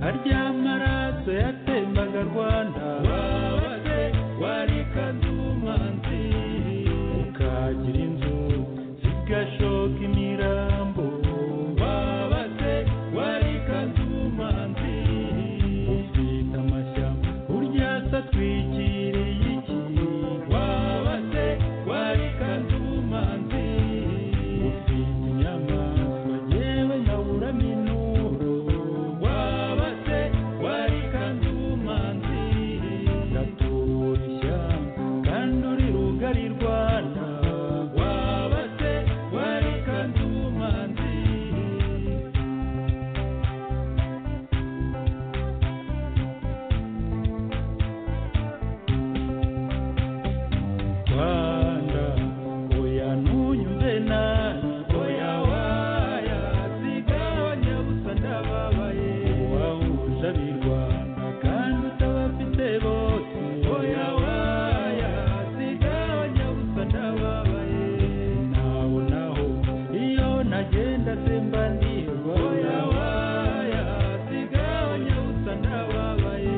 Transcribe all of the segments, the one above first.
harya maraso yatembaga rwanda wabaze warikaze ubumanzi ukagira inzu zigashoka imirambo wabaze warikaze ubumanzi ufite amashyamba burya se atwikiriye iki wabaze warikaze ubumanzi ufite inyamaswa yewe nkaburamo inuro wabaze warikaze ubumanzi ndatura ishyamba kandi uri rugari rwanda wabaze warikaze ubumanzi Rwanda oya ntunyumve nabi oya waya sigabanya gusa ndababaye wahuje ab'i Rwanda kandi utabafite bose oya waya sigabanya gusa ndababaye naho naho iyo nagenda semba ndirwa oya waya sigabanya gusa ndababaye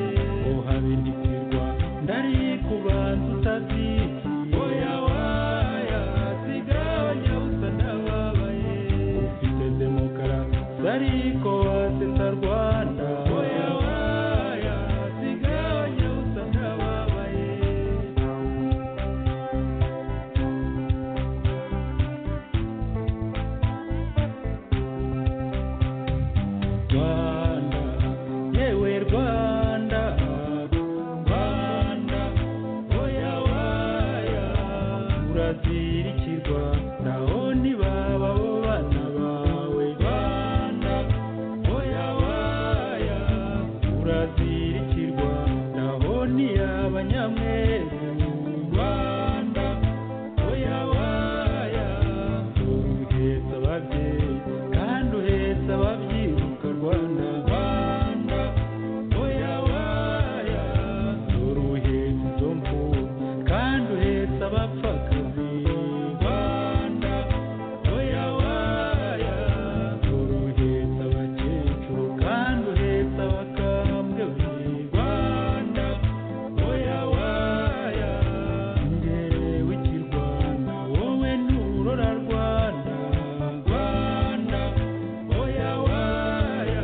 ohabe ndikwirwa ndari ku bantu utabyiki oya waya sigabanya gusa ndababaye ufite demokarasi ariko wasesa rwanda oya waya sigabanya gusa ndababaye Rwanda yewe Rwanda Rwanda oya waya urazirikirwa naho ntibaba bo bana bawe Rwanda oya waya urazirikirwa naho ntiyaba nyamweru Rwanda oya waya uhetse ababyeyi kandi uhetse ababyiruka Rwanda Rwanda oya waya dore uhetse izo mfubyi kandi uhetse abapfakazi Rwanda oya waya dore uhetse abakecuru kandi uhetse abakambwe Rwanda oya waya ngere w'ikirwana wowe nturora Rwanda Rwanda oya waya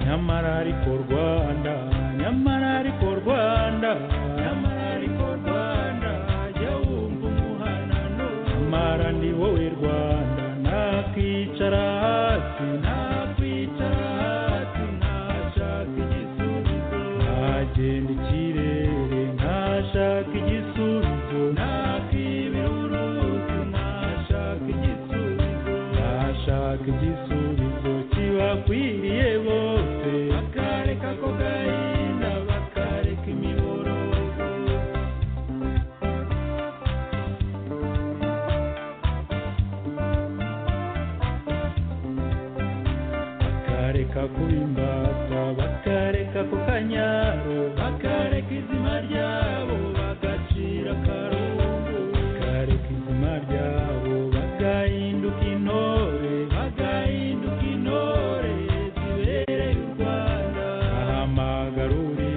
nyamara ariko Rwanda nyamara ariko Rwanda nyamara ariko Rwanda jya wumva umuhanano nyamara ndi wowe Rwanda nakwicara hasi nakwicara hasi ntashaka igisubizo nagenda ikirere ntashaka igisubizo nakibira uruzi ntashaka igisubizo ntashaka igisubizo kibakwiriye bose bakareka ko gahinda bakareka imiborogo bakareka kuba imbata bakareka ku kanyaro bakareka izima ryabo bagacira akarungu bakareka izima ryabo bagahinduka intore bagahinduka intore zibereye u rwanda ahamagarure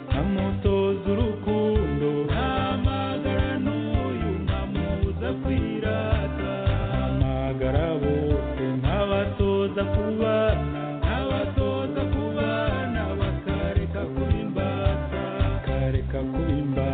nkamutoza urukundo ntamagara n'uyu nkamubuza kwirata ahamagara bose nkabatoza kubana nkabatoza kubana bakareka kuba imbata bakareka kuba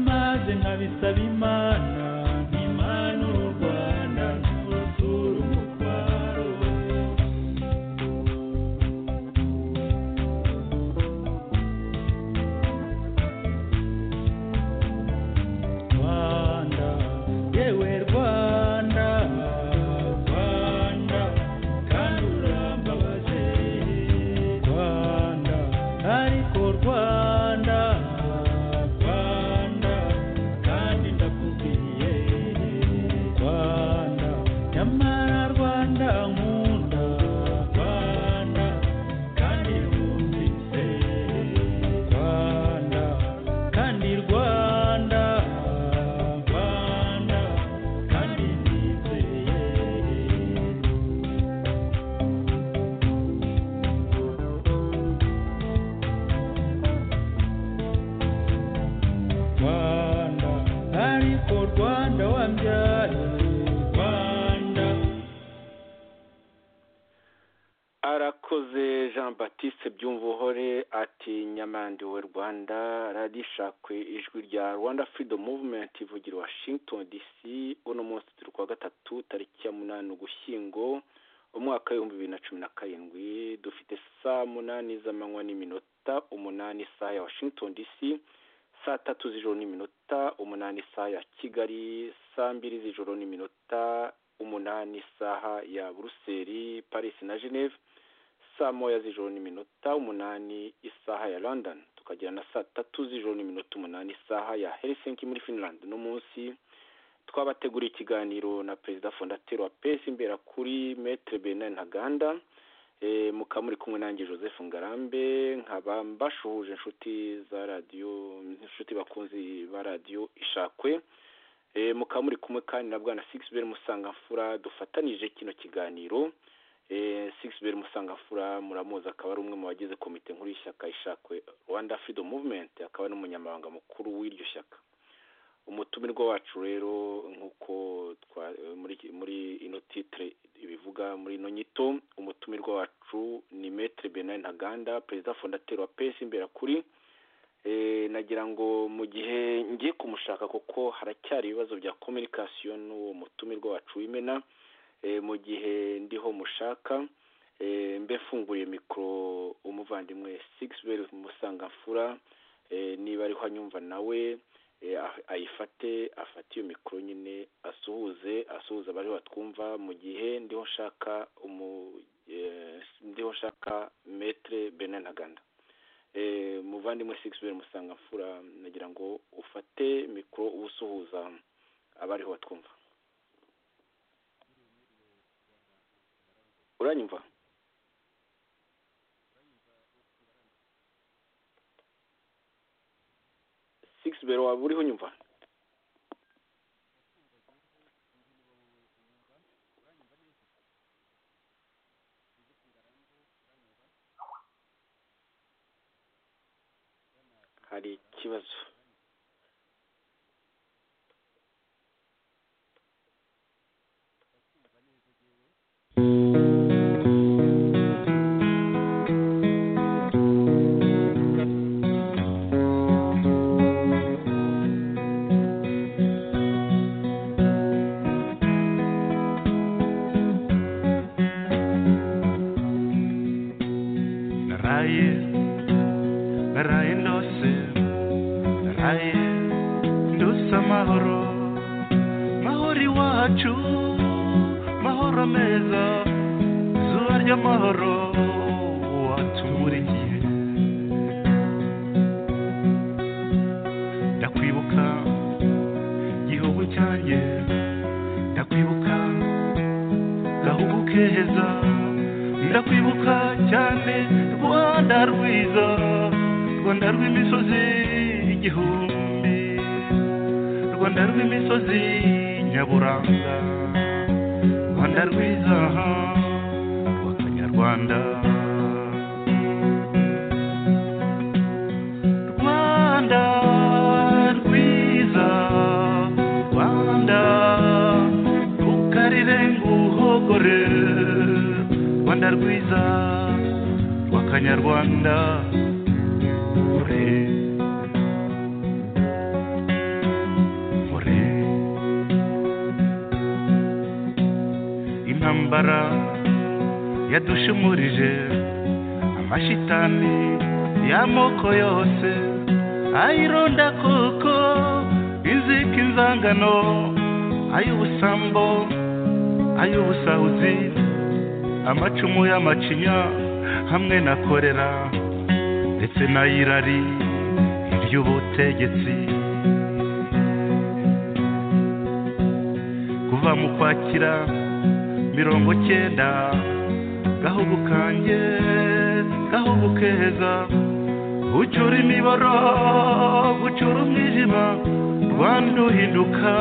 maze nkabisaba imana imana uru rwanda nturusura umutwaro rwanda yewe rwanda rwanda kandi urambabaje rwanda ariko rwanda rwanda kandi ndakubwiye rwanda nyamara rwanda nkunda rwanda kandi wumvise rwanda kandi rwanda rwanda kandi nizeye rwanda ariko rwanda wambyaye rwanda arakoze jean batiste byumvuhore ati nyamande we rwanda radishakwe ijwi rya rwanda freedom movement ivugira i washington dc uno munsi turi kuwa gatatu tariki ya munani ugushyingo umwaka w'ibihumbi bibiri na cumi na karindwi dufite saa munani z'amanywa n'iminota umunani isaha ya washington dc saa tatu z'ijoro n'iminota umunani isaha ya kigali saa mbiri z'ijoro n'iminota umunani isaha ya buruseli paris na geneve saa moya z'ijoro n'iminota umunani isaha ya london tukagira na saa tatu z'ijoro n'iminota umunani isaha ya helsinki muri finland no munsi twabateguriye ikiganiro na perezida fondateri wa pesi imbera kuri metre benin ntaganda e, mukaba muri kumwe nanjye joseph ngarambe nkaba mbashuhuje inshuti za radiyo inshuti bakunzi ba radiyo ishakwe e, mukaba muri kumwe kandi na bwana sixbel musangamfura dufatanije kino kiganiro Eh, Sixbert Musangamfura muramuzi akaba ari umwe mu bagize komite nkuru y'ishyaka ishakwe Rwanda Freedom Movement akaba n'umunyamabanga mukuru w'iryo shyaka umutumirwa wacu rero nk'uko twa- eh, muri muri ino titre ibivuga muri ino nyito umutumirwa wacu ni Maître Benin Ntaganda perezida fondateur wa PS imbera kuri eh, nagira ngo mu gihe ngiye kumushaka kuko haracyari ibibazo bya communication n'uwo mutumirwa wacu w'imena eh, mu gihe ndiho mushaka eh, mbe mfunguye mikoro umuvandimwe Sixbel Musangamfura eh, niba ariho anyumva nawe eh, ah- ayifate afate iyo mikoro nyine asuhuze asuhuze abari batwumva mu gihe ndiho nshaka umu eh, ndiho nshaka metre Benin Ntaganda eh, muvandimwe Sixbel Musangamfura nagira ngo ufate mikoro ubusuhuza abariho batwumva uranyumva six bero waba uriho unyumva hari ikibazo naraye naraye ndose naraye ndose amahoro mahoro iwacu mahoro meza izuba ry'amahoro watumurikiye ndakwibuka gihugu cyanjye ndakwibuka gahugu keza ndakwibuka cyane rwanda rwiza rwanda rw'imisozi igihumbi rwanda rw'imisozi nyaburanga rwanda rwiza rw'akanyarwanda rwanda rwiza rwanda rukarire nguhogore rwanda rwiza rw'akanyarwanda ure indwara yadushumurije amashitani y'amoko yose ayironda koko inzika inzangano ay'ubusambo ay'ubusahuzi amacumu y'amacinya hamwe na korera ndetse n'ay'irari iry'ubutegetsi kuva mu kwakira mirongo cyenda gahugu kanjye gahugu keza ucura imiboro gucura umwijima rwanda uhinduka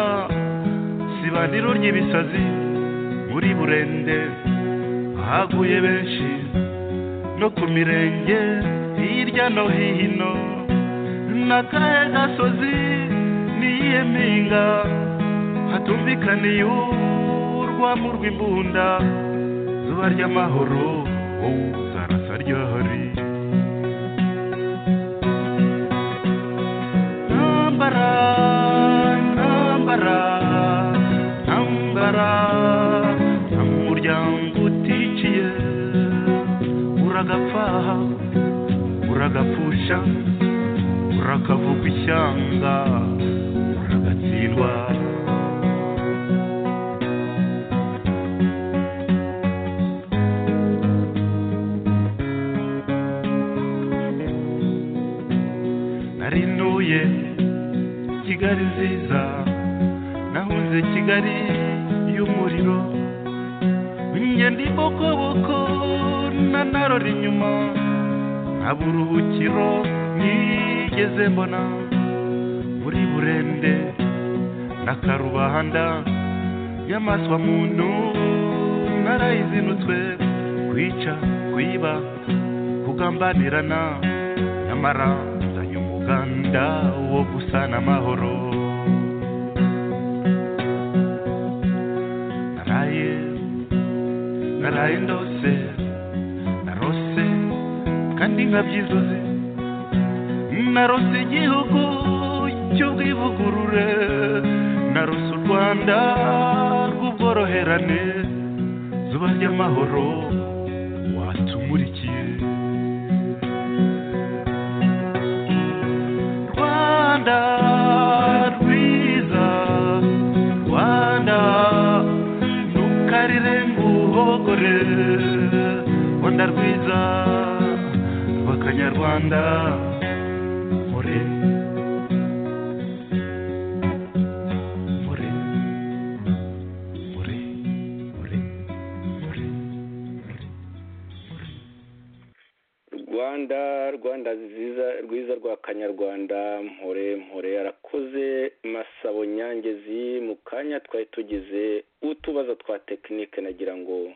sibaniro ry'ibisazi muri burende haguye benshi no ku mirenge hirya no hino n'akahe gasozi n'iyihe mpinga hatumvikaniye urwamo rw'imbunda zuba ry'amahoro wowe zarasa ryahari ntambara ntambara ntambara nta muryango uticiye uragapfaha uragapfusha urakavuga ishyanga uragatsindwa narinuye kigali nziza nahunze kigali y'umuriro ngenda ibokoboko nanarora inyuma nta buruhukiro nigeze mbona muri burende na karubanda y'amaswa muntu narayizinutswe kwica kwiba kugambanirana nyamara nzanye umuganda wo gusana amahoro naraye naraye ndose narose kandi nkabyizuze narose igihugu cy'ubwivugurure narose u rwanda rw'ubworoherane zuba ry'amahoro watumurikiye rwanda rwiza rwanda ntukarire nguhogore rwanda rwiza rw'akanyarwanda mure mure mure mure mure mure mure rwanda rwanda nziza rwiza rwa kanyarwanda mpore mpore yarakoze masabo nyangezi mu kanya twari tugize utubazo twa tekinike nagira ngo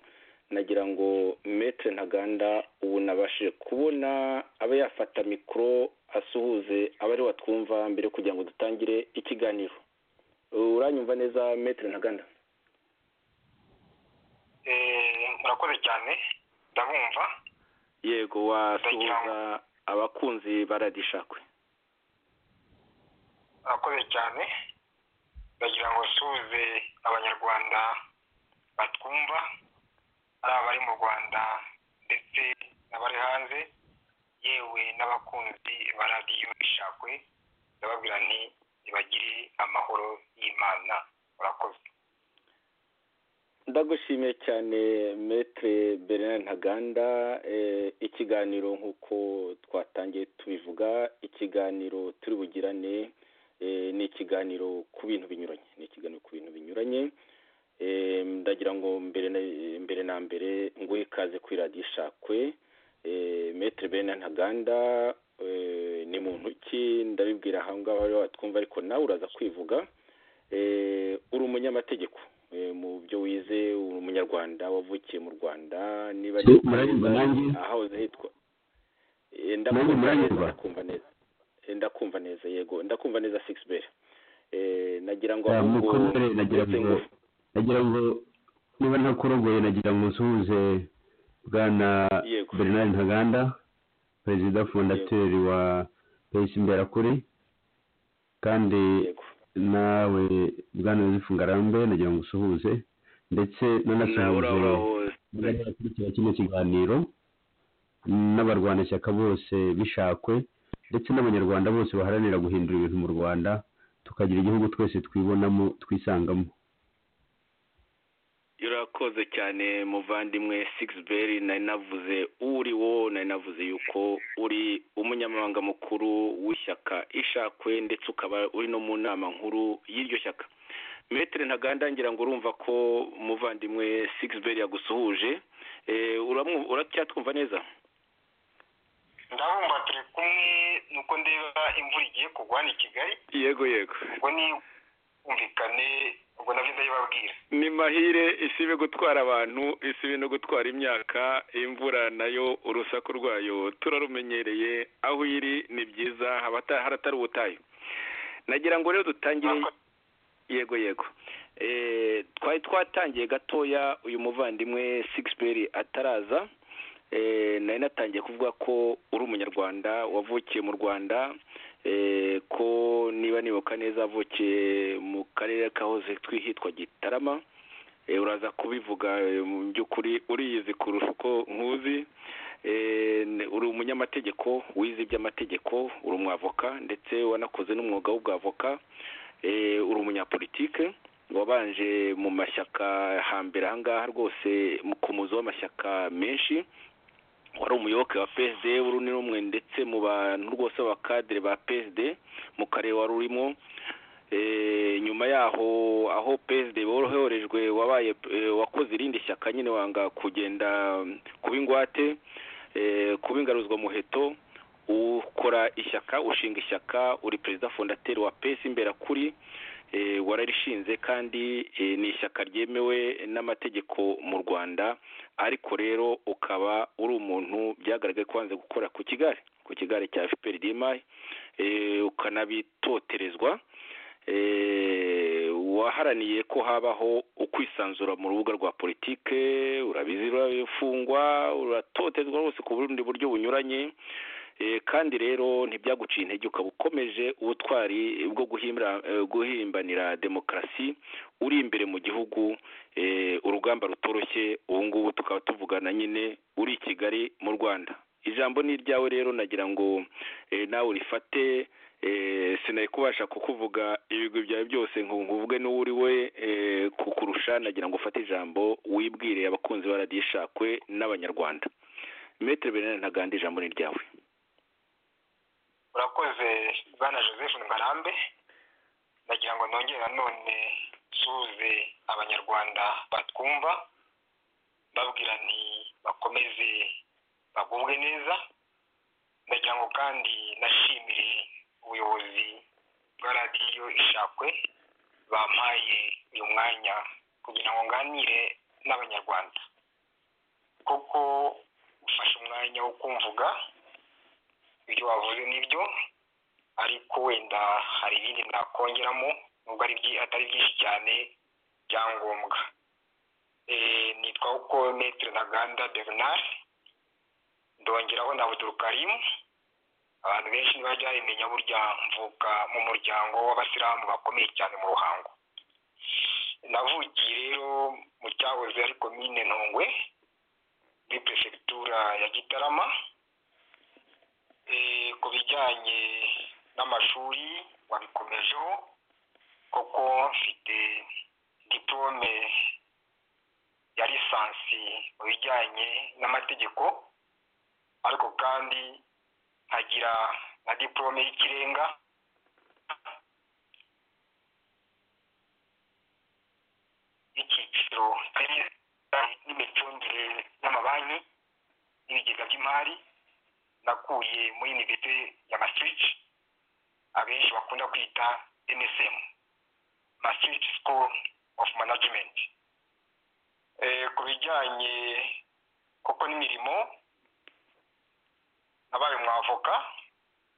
nagira ngo metre ntaganda ubu nabashije kubona abe yafata mikoro asuhuze abariho batwumva mbere kugira ngo dutangire ikiganiro uranyumva neza metre ntaganda Eh, murakoze cyane ndabumva yego wasuhuza abakunzi baradishakwe murakoze cyane ndagira ngo nsuhuze abanyarwanda batwumva ari abari mu rwanda ndetse n'abari hanze yewe n'abakunzi ba radiyo ishakwe ndababwira nti ntibagire amahoro y'imana murakoze ndagushimiye cyane metre bernard ntaganda eh, ikiganiro nk'uko twatangiye tubivuga ikiganiro turi bugirane eh, ni ikiganiro ku bintu binyuranye ni ikiganiro ku bintu binyuranye Eh, ndagira ngo mbere na mbere, na mbere nguhe ikaze kuri radiyo ishakwe Eh, metre bernard ntaganda eh, ni muntu ki ndabibwira ahangaha bariho batwumva ariko nawe uraza kwivuga Eh, uri umunyamategeko Eh, mu byo wize uri umunyarwanda wavukiye mu rwanda niba ari muranyumva nanjye? ahahoze hitwa Eh, Nanjye ndakumva neza muranyumva? ndakumva neza Eh, ndakumva neza yego ndakumva neza six bell Eh, nagira ngo Ya, ahubwo mukomere nagira ndetse ngo ngo- nagira ngo niba ntakurogoye nagira ngo nsuhuze bwana Yego. bernard ntaganda perezida fondateri wa pesi imberakuri kandi yego nawe bwana yosefu ngarambe nagira ngo usuhuze ndetse nabura nanasuhuje hose abakurikira kino kiganiro n'abarwanashyaka bose bishakwe ndetse n'abanyarwanda bose baharanira guhindura ibintu mu rwanda tukagira igihugu twese twibonamo twisangamo urakoze cyane muvandimwe sigisi nari navuze uwo uri wo nari navuze yuko uri umunyamabanga mukuru w'ishyaka ishakwe ndetse ukaba uri no mu nama nkuru y'iryo shyaka metere ntaganda ngira ngo urumva ko umuvandimwe sigisi yagusuhuje Eh, uramu- uracyatwumva neza ndabumva turi kumwe nuko ndeba imvura igiye kugwa ni kigali yego yego ubwo ni bwumvikane ubwo nabyo ndabibabwira ni mahire isibe gutwara abantu isibe no gutwara imyaka imvura nayo urusaku rwayo turarumenyereye aho iri ni byiza haba ata- haratari ubutayu nagira ngo rero dutangire yego yego Eh, twari twatangiye gatoya uyu muvandimwe sigisi ataraza Eh, nari natangiye kuvuga ko uri umunyarwanda wavukiye mu rwanda eh, ko niba nibuka neza avukiye mu karere kahoze twi- hitwa gitarama Eh, uraza kubivuga eh, mu by'ukuri uriyizi kurusha uko nkuzi Eh, n- uri umunyamategeko wize iby'amategeko uri umwavoka ndetse wanakoze n'umwuga w'ubwavoka Eh, uri umunyapolitike wabanje mu mashyaka hambere ahangaha rwose mu- ku muzo w'amashyaka menshi wari umuyoboke wa PSD uri ni rumwe ndetse mu bantu rwose b'abakadere ba PSD mu karere wari urimo Eh, nyuma yaho aho PSD boroherejwe wabaye eh, wakoze irindi shyaka nyine wanga kugenda mm, kuba ingwate eh, kuba ingaruzwa muheto ukora ishyaka ushinga ishyaka uri perezida fondateri wa pesi imberakuri eh, wararishinze kandi eh, ni ishyaka ryemewe n'amategeko mu rwanda ariko rero ukaba uri umuntu byagaragaye ko wanze gukora ku kigare ku kigare cya fpr dmayi ukanabitoterezwa eh, waharaniye ko habaho ukwisanzura mu rubuga rwa politike urabizi urafungwa uratotezwa rwose ku bundi buryo bunyuranye Eh, kandi rero ntibyaguciye intege ukaba ukomeje ubutwari bwo guhimbira- eh, guhimbanira demokarasi uri imbere mu gihugu eh, urugamba rutoroshye ubu ngubu tukaba tuvugana nyine uri i kigali mu rwanda ijambo ni iryawe rero nagira ngo eh, nawe urifate eh, sinari kubasha kukuvuga ibigwi byawe byose ngo nkuvuge n'uwo uri we eh, kukurusha nagira ngo ufate ijambo wibwire abakunzi ba radiyo ishakwe n'abanyarwanda metero benene ntaganda ijambo ni iryawe urakoze bwana joseph ngarambe ndagira ngo nongere nanone nsuhuze abanyarwanda batwumva mbabwira nti bakomeze bagubwe neza ndagira ngo kandi nashimire ubuyobozi bwa radiyo ishakwe bampaye uyu mwanya kugira ngo nganire n'abanyarwanda kuko ufashe umwanya wo kumvuga ibyo wavuze nibyo ariko wenda hari ibindi nakongeramo nubwo ari byi- atari byinshi cyane byangombwa Eh, nitwa uko metero ntaganda bernard ndongeraho na budurukarimu abantu benshi ntibaryabimenya burya mvuka mu muryango w'abasilamu bakomeye cyane mu ruhango navukiye rero mu cyahoze ari komine ntongwe muri perefegitura ya gitarama Eh, ku bijyanye n'amashuri wabikomejeho kuko mfite diplome ya lisansi mu bijyanye n'amategeko ariko kandi nkagira na diplome y'ikirenga y'icyiciro n'imicungire y'amabanki n'ibigega by'imari nakuye muri universite ya Maastricht abenshi bakunda kwita MSM Maastricht School of Management eh ku bijyanye koko n'imirimo nabaye mwavoka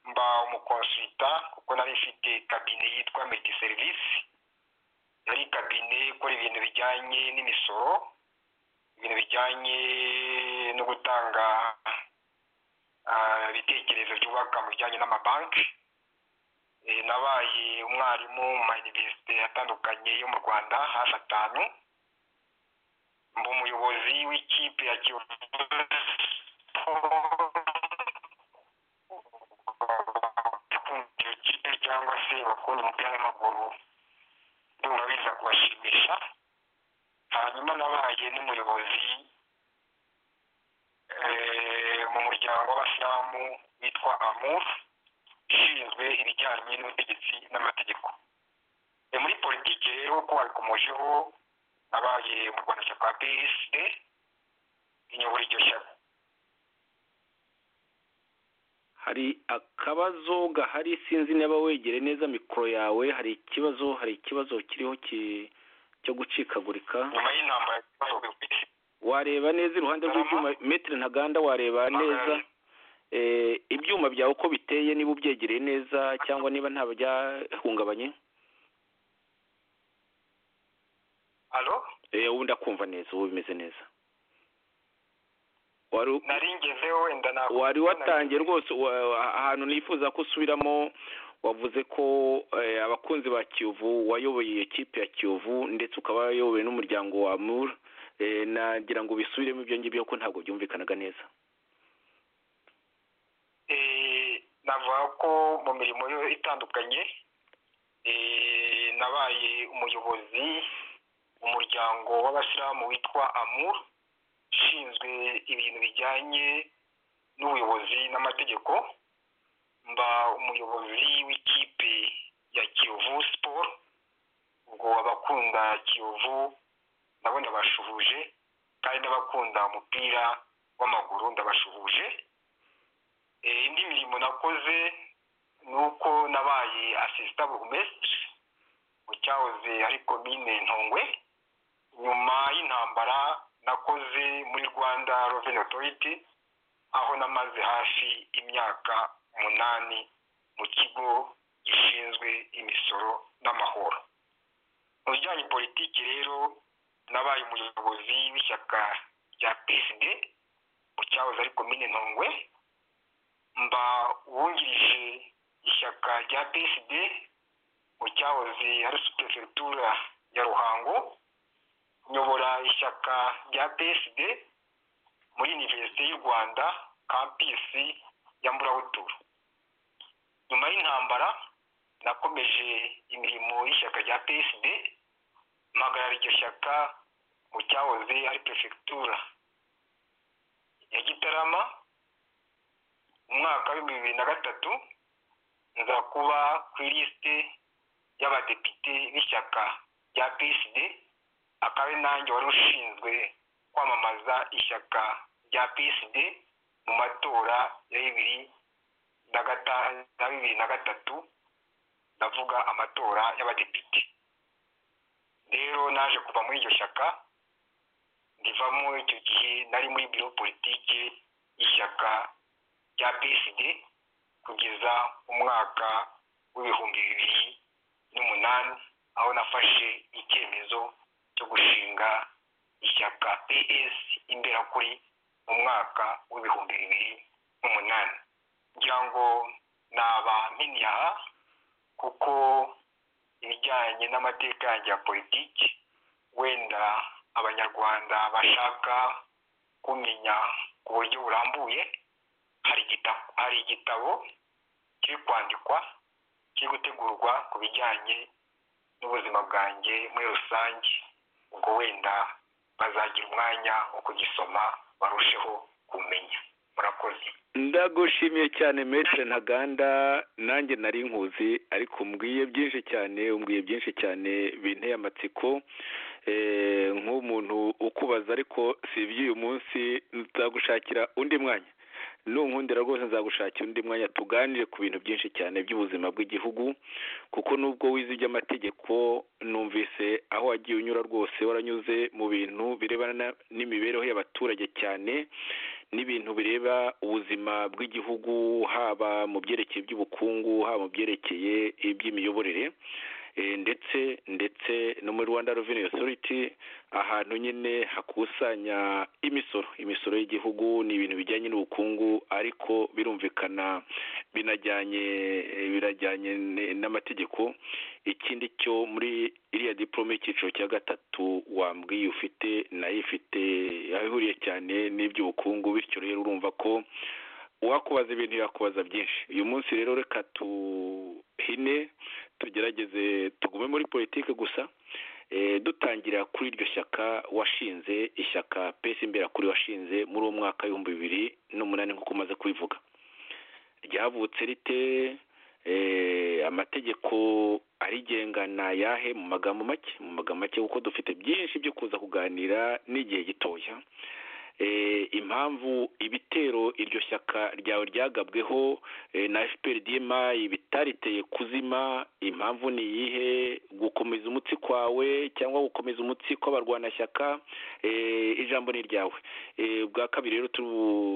mba umukonsulta kuko nari mfite kabine yitwa Medit Service yari kabine ikora ibintu bijyanye n'imisoro ibintu bijyanye no gutanga ah, ibitekerezo byubaka mu bijyanye n'amabanki Eh, nabaye umwarimu mu mayuniversite atandukanye yo mu rwanda hafi atanu mba umuyobozi w'ikipe ya kiyovu iyo kipe cyangwa se bakunda umupira w'amaguru ndumva biza kubashimisha hanyuma nabaye n'umuyobozi eh, mu muryango w'abasilamu witwa amur ishinzwe ibijyanye n'ubutegetsi n'amategeko Eh, muri politiki rero ko wabikomojeho nabaye mu rwanda shyaka psd inyobora iryo shyaka hari akabazo gahari sinzi niba wegere neza mikoro yawe hari ikibazo hari ikibazo kiriho ki- cyo gucikagurika nyuma y'intambara yabaye ku isi. wareba neza iruhande rw'ibyuma metero ntaganda wareba neza Eh, ibyuma byawe uko biteye niba ubyegereye neza cyangwa niba nta byahungabanye alo Eh, ubu ndakumva neza ubu bimeze neza wari u- nari ngeze wenda na wari watangiye rwose wa- ahantu nifuza ko usubiramo wavuze ko eh, abakunzi ba kiyovu wayoboye iyo kipe ya kiyovu ndetse ukaba wayoboye n'umuryango wa mur Eh, nagira ngo bisubiremo ibyo ngibyo ko ntabwo byumvikanaga neza Eh, navuga ko mu mirimo yo itandukanye eh, nabaye umuyobozi mu muryango w'abasilamu witwa amur ushinzwe ibintu bijyanye n'ubuyobozi n'amategeko mba umuyobozi w'ikipe ya kiyovu siporo ubwo abakunda kiyovu nabo ndabashuhuje kandi n'abakunda umupira w'amaguru ndabashuhuje Eh, indi mirimo nakoze ni uko nabaye asisita burugumesitiri mu cyahoze ari komine ntongwe nyuma y'intambara nakoze muri rwanda reveni otoriti aho namaze hafi imyaka umunani mu kigo gishinzwe imisoro n'amahoro mu bijyanye politiki rero nabaye umuyobozi w'ishyaka rya psd mu cyahoze ari komine ntongwe mba uwungirije ishyaka rya psd mu cyahoze ari superiferetura ya ruhango nyobora ishyaka rya psd muri univerisite y'u rwanda kampisi ya mburabuturu nyuma y'intambara nakomeje imirimo y'ishyaka rya psd mpagarara iryo shyaka mu cyahoze ari perefegitura ya gitarama mu mwaka w'ibihumbi bibiri na gatatu nza kuba ku ilisite y'abadepite b'ishyaka rya psd akaba ari nanjye wari ushinzwe kwamamaza ishyaka rya psd mu matora ya bibiri na gata- na bibiri na gatatu ndavuga amatora y'abadepite rero naje kuva muri iryo shyaka ndivamo icyo gihe nari muri biro politike y'ishyaka rya psd kugeza umwaka w'ibihumbi bibiri n'umunani aho nafashe icyemezo cyo gushinga ishyaka ps imberakuri mu mwaka w'ibihumbi bibiri n'umunani ngira ngo naba mpini aha kuko ibijyanye n'amateka yanjye ya politiki wenda abanyarwanda bashaka kumenya ku buryo burambuye hari igitabo hari igitabo kiri kwandikwa kiri gutegurwa ku bijyanye n'ubuzima bwanjye muri rusange ubwo wenda bazagira umwanya wo kugisoma barusheho kumenya murakoze ndagushimiye cyane metere ntaganda nanjye nari nkuzi ariko umbwiye byinshi cyane umbwiye byinshi cyane binteye amatsiko Eh, nk'umuntu ukubaza ariko si iby'uyu munsi nzagushakira undi mwanya nunkundira rwose nzagushakira undi mwanya tuganire ku bintu byinshi cyane by'ubuzima bw'igihugu kuko nubwo wize iby'amategeko numvise aho wagiye unyura rwose waranyuze mu bintu birebana na- n'imibereho y'abaturage cyane n'ibintu bireba ubuzima bw'igihugu haba mu byerekeye iby'ubukungu haba mu byerekeye iby'imiyoborere eh, ndetse ndetse no muri rwanda reveni osoriti ahantu nyine hakusanya imisoro imisoro y'igihugu ni ibintu bijyanye n'ubukungu ariko birumvikana binajyanye eh, birajyanye ne- n'amategeko ikindi cyo muri iriya diporome y'icyiciro cya gatatu wambwiye ufite nayo ifite aho ihuriye cyane n'iby'ubukungu bityo rero urumva ko uwakubaza ibintu yakubaza byinshi uyu munsi rero reka tuhine tugerageze tugume muri politiki gusa Eh, dutangira kuri iryo shyaka washinze ishyaka pesi imbera kuri washinze muri uwo mwaka w'ibihumbi bibiri n'umunani nk'uko umaze kubivuga ryavutse rite Eh, amategeko arigenga ni ayahe mu magambo make mu magambo make kuko dufite byinshi byo kuza kuganira n'igihe gitoya eh, impamvu ibitero iryo shyaka ryawe ryagabweho eh, na fpr dima ibitariteye kuzima impamvu ni iyihe gukomeza umutsi kwawe cyangwa gukomeza umutsi kw'abarwanashyaka eh, ijambo ni ryawe Eh, bwa kabiri rero turu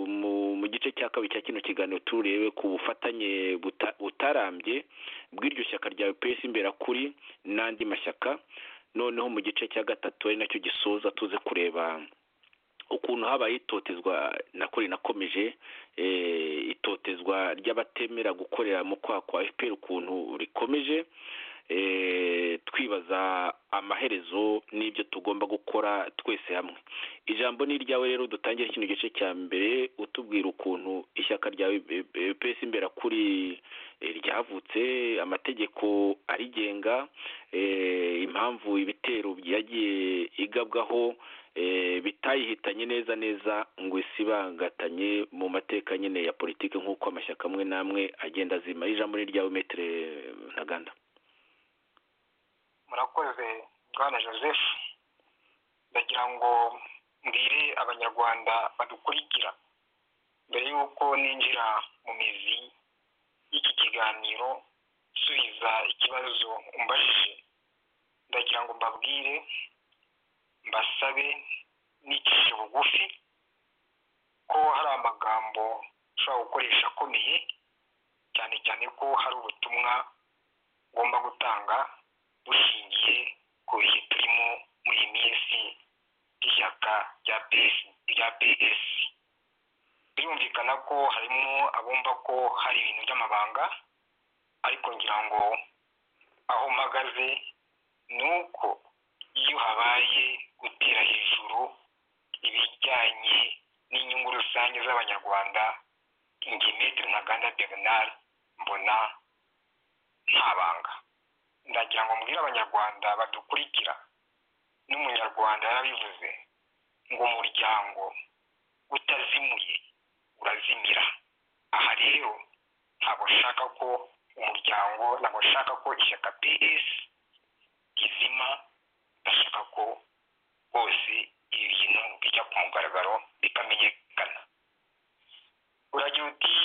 mu, mu gice cya kabiri cya kino kiganiro turebe ku bufatanye buta- butarambye bw'iryo shyaka ryawe pesi imbera kuri n'andi mashyaka noneho mu gice cya gatatu ari nacyo gisoza tuze kureba ukuntu habaye itotezwa nakore nakomeje eh, itotezwa ry'abatemera gukorera mu kwaha kwa fpr ukuntu rikomeje eh, twibaza amaherezo n'ibyo tugomba gukora twese hamwe ijambo ni iryawe rero dutangire kino gice cya mbere utubwira ukuntu ishyaka ryawe eh, eh, pes imbera kuri eh, ryavutse amategeko arigenga eh, impamvu ibitero byagiye igabwaho eh, bitayihitanye neza neza ngo isibangatanye mu mateka nyine ya politiki nk'uko amashyaka amwe n'amwe agenda azima ijambo ni iryawe metere ntaganda murakoze bwana joseph ndagira ngo mbwire abanyarwanda badukurikira mbere y'uko ninjira mu mizi y'iki kiganiro nsubiza ikibazo umbajije ndagira ngo mbabwire mbasabe n'icishe bugufi ko hari amagambo ushobora gukoresha akomeye cyane cyane ko hari ubutumwa ugomba gutanga bushingiye ku bihe turimo muri iyi minsi ishyaka rya PS rya PS birumvikana ko harimo abumva ko hari ibintu by'amabanga ariko ngira ngo aho mpagaze ni uko iyo habaye gutera hejuru ibijyanye n'inyungu rusange z'abanyarwanda njye metero ntaganda bernard mbona nta banga ndagira ngo mbwire abanyarwanda badukurikira n'umunyarwanda yarabivuze ngo umuryango utazimuye urazimira aha rero ntabwo nshaka ko umuryango ntabwo nshaka ko ishyaka ps rizima ndashaka ko bose ibi bintu bijya ku mugaragaro bikamenyekana uragira uti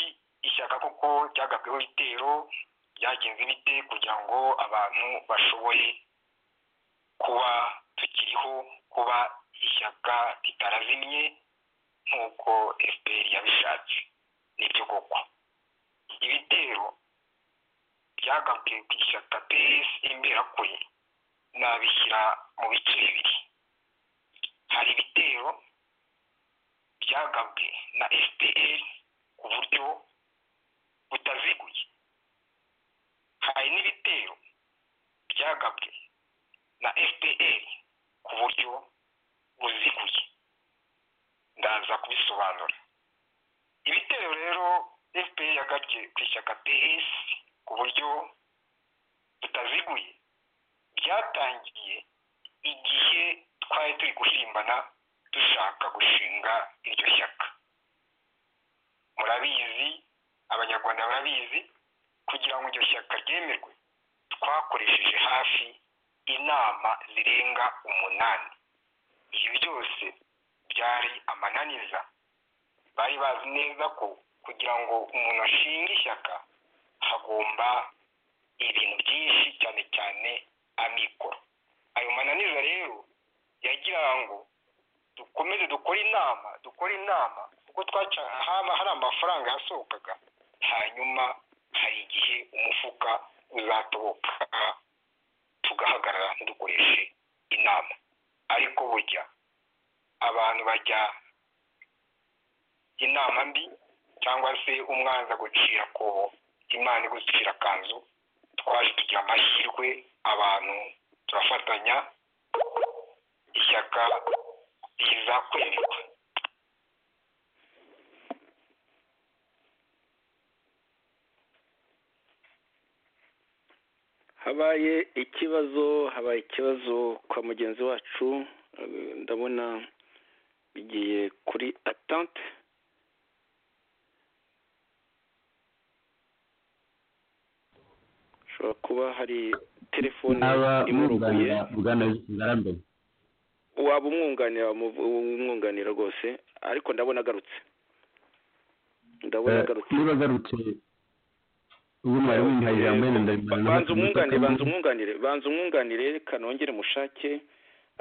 ishyaka koko ryagabweho ibitero ryagenze bite kugira ngo abantu bashoboye kuba tukiriho kuba ishyaka ritarazimye nk'uko fpr yabishatse nibyo koko ibitero byagabwe ku ishyaka ps imberakuri nabishyira mu bice bibiri hari ibitero byagabwe na fpr ku buryo butaziguye hari n'ibitero byagabwe na fpr ku buryo buziguye ndaza kubisobanura ibitero rero fpr yagabye ku ishyaka ps ku buryo butaziguye byatangiye igihe twari turi guhirimbana dushaka gushinga iryo shyaka murabizi abanyarwanda barabizi kugira ngo iryo shyaka ryemerwe twakoresheje hafi inama zirenga umunani ibyo byose byari amananiza bari bazi neza ko kugira ngo umuntu ashinge ishyaka hagomba ibintu byinshi cyane cyane amikoro ayo mananiza rero yagira ngo dukomeze dukore inama dukore inama kuko twaca haba hari amafaranga yasohokaga hanyuma hari igihe umufuka uzatoboka tugahagarara ntidukoreshe inama ariko burya abantu bajya inama mbi cyangwa se umwanzi agucira akobo imana igucira akanzu twaje tugira amahirwe abantu turafatanya ishyaka riza kwemerwa habaye ikibazo habaye ikibazo kwa mugenzi wacu eh, ndabona bigiye kuri atante hashobora kuba hari telefone naba imuruguye mwunganira bwana ngarambe waba umwunganira wamuv- umwunganira rwose ariko ndabona agarutse ndabona agarutse niba agarutse ubu mwari wihaye ijambo wenda ndabimara Ba- banza umwunganire banza umwunganire banza umwunganire kanongere mushake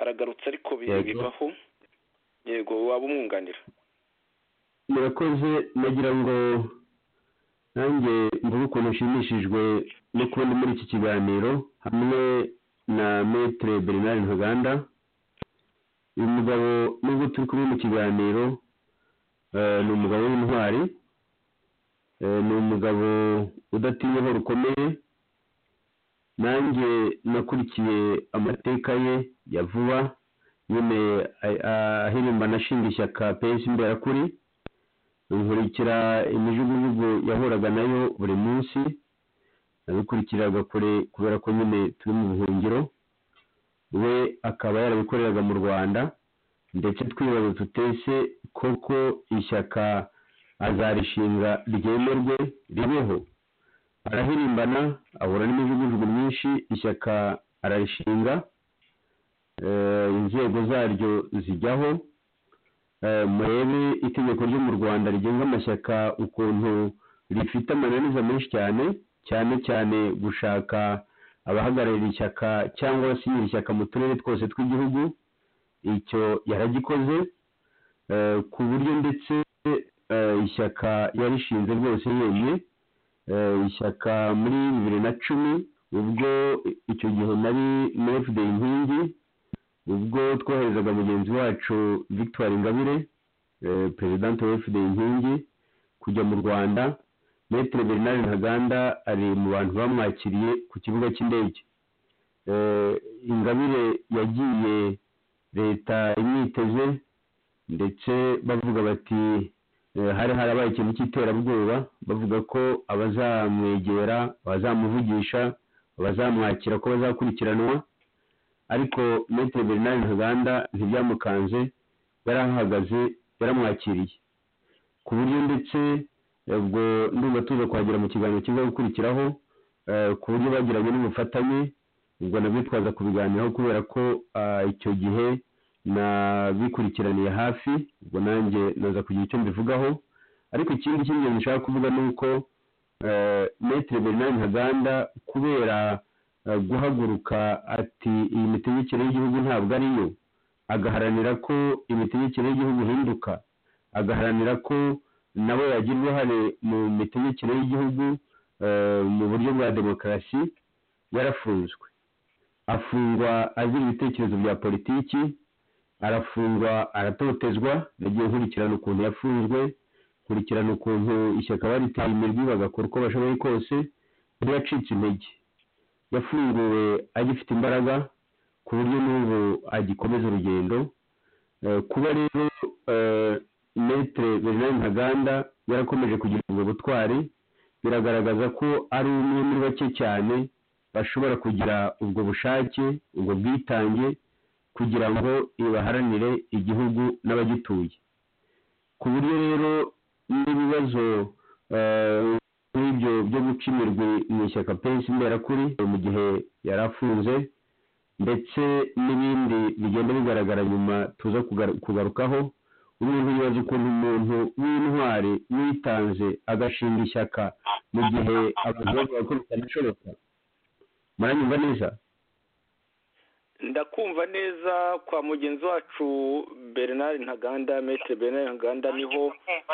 aragarutse ariko bi- Yego. bivaho yego waba umwunganira murakoze nagira ngo nanjye mvuge ukuntu nshimishijwe no kubona muri iki kiganiro hamwe na metere bernard ntaganda uyu mugabo nubwo turi kumwe mu kiganiro eh, ni umugabo w'intwari Eh, ni umugabo udatinyaho rukomeye nanjye nakurikiye amateka ye ya vuba nyine a- a- ahirimbana ashinga ishyaka pesi imberakuri nkurikira imijugujugu yahuraga nayo buri munsi nabikurikiraga kure kubera ko nyine turi mu buhungiro we akaba yarabikoreraga mu rwanda ndetse twibaza tutese koko ishyaka azarishinga ryemerwe ribeho arahirimbana ahura n'imijugujugu myinshi ishyaka ararishinga eh, inzego zaryo zijyaho Eh, murebe itegeko ryo mu rwanda rigenga amashyaka ukuntu rifite amananiza menshi cyane cyane cyane gushaka abahagararira ishyaka cyangwa abasinyira ishyaka mu turere twose tw'igihugu icyo yaragikoze eh, ku buryo ndetse eh, ishyaka yarishinze rwose yemye eh, ishyaka muri bibiri na cumi ubwo icyo gihe nari muri fda inkingi ubwo twoherezaga mugenzi wacu victoire ingabire eh, perezidante wa fda inkingi kujya mu rwanda metere bernard ntaganda ari mu bantu bamwakiriye ku kibuga cy'indege Eh, ingabire yagiye leta imwiteze ndetse bavuga bati eh, hari harabaye ikintu cy'iterabwoba bavuga ko abazamwegera abazamuvugisha abazamwakira ko bazakurikiranwa ariko metere bernard ntaganda ntibyamukanze yari ahahagaze yaramwakiriye ku buryo ndetse eh, ubwo ndumva tuza kuhagera mu kiganiro kiza gukurikiraho eh, ku buryo bagiranye n'ubufatanye ubwo nabyo twaza kubiganiraho kubera ko ah, icyo gihe nabikurikiraniye hafi ubwo nanjye naza kugira icyo mbivugaho ariko ikindi cy'ingenzi nshaka kuvuga ni uko eh, metere bernard ntaganda kubera eh, guhaguruka ati iyi mitegekere y'igihugu ntabwo ari yo agaharanira ko imitegekere y'igihugu ihinduka agaharanira ko nabo yagira uruhare mu mitegekere y'igihugu eh, mu buryo bwa demokarasi yarafunzwe afungwa azira ibitekerezo bya politiki arafungwa aratotezwa nagiye nkurikirana ukuntu yafunzwe nkurikirana ukuntu ishyaka baritaye imirwi bagakora uko bashoboye kose yari yacitse intege yafunguwe agifite imbaraga ku buryo n'ubu agikomeza urugendo Eh, kuba rero eh, metere bernard ntaganda yarakomeje kugira ubwo butwari biragaragaza ko ari umwe muri bake cyane bashobora kugira ubwo bushake ubwo bwitange kugira ngo ibaharanire igihugu n'abagituye ku buryo rero n'ibibazo eh, nk'ibyo byo guca imirwi mu ishyaka pensi imberakuri mu gihe yari afunze ndetse n'ibindi bigenda bigaragara nyuma tuza kugaru- kugarukaho umuntu yibaza ukuntu umuntu w'intwari witanze agashinga ishyaka mu gihe abantu bavuga ko bitanashoboka muranyumva neza ndakumva neza kwa mugenzi wacu bernard ntaganda metere bernard ntaganda niho Nanjye kumva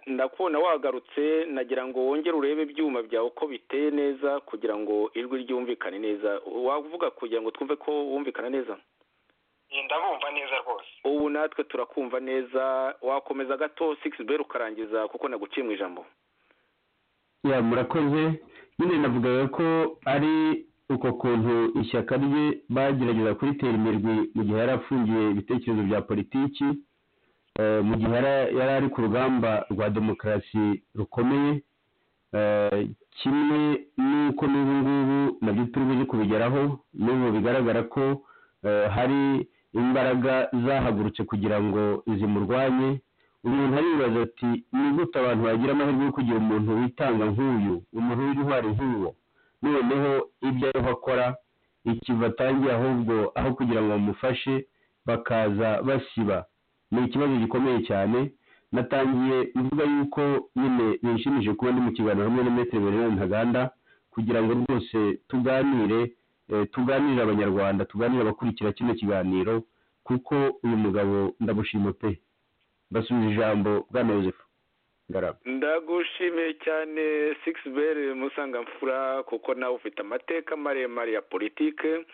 ndakubona wagarutse nagira ngo wongere urebe ibyuma byawe uko biteye neza kugira ngo ijwi ryumvikane neza wavuga kugira ngo twumve ko wumvikana neza ndabumva neza rwose ubu natwe turakumva neza wakomeza gato sikisi beri ukarangiza kuko naguciye mu ijambo ya murakoze nyine navugaga ko ari uko kuntu ishyaka rye bagerageza kuritera imirwi mu gihe yari afungiye ibitekerezo bya politiki eh, mu gihe yari- yari ari ku rugamba rwa demokarasi rukomeye Eh, kimwe n'uko n'ubu ngubu nabyo turi buze kubigeraho n'ubu bigaragara ko eh, hari imbaraga zahagurutse kugira ngo zimurwanye umuntu aribaza ati ni gute abantu bagira amahirwe yo kugira umuntu witanga nk'uyu umuntu w'intwari nk'uwo noneho ibyo ariho akora ikiva atangiye ahubwo aho kugira ngo bamufashe bakaza basiba ni ikibazo gikomeye cyane natangiye mvuga yuko nyine bishimije kuba ndi mu kiganiro hamwe na metero bernard ntaganda kugira ngo rwose tuganire eh, tuganirire abanyarwanda tuganire abakurikira kino kiganiro kuko uyu mugabo ndamushima pe mbasubiza ijambo bwana joseph ngarama ndagushimiye cyane sikisi beri musangamfura kuko nawe ufite amateka maremare ya politike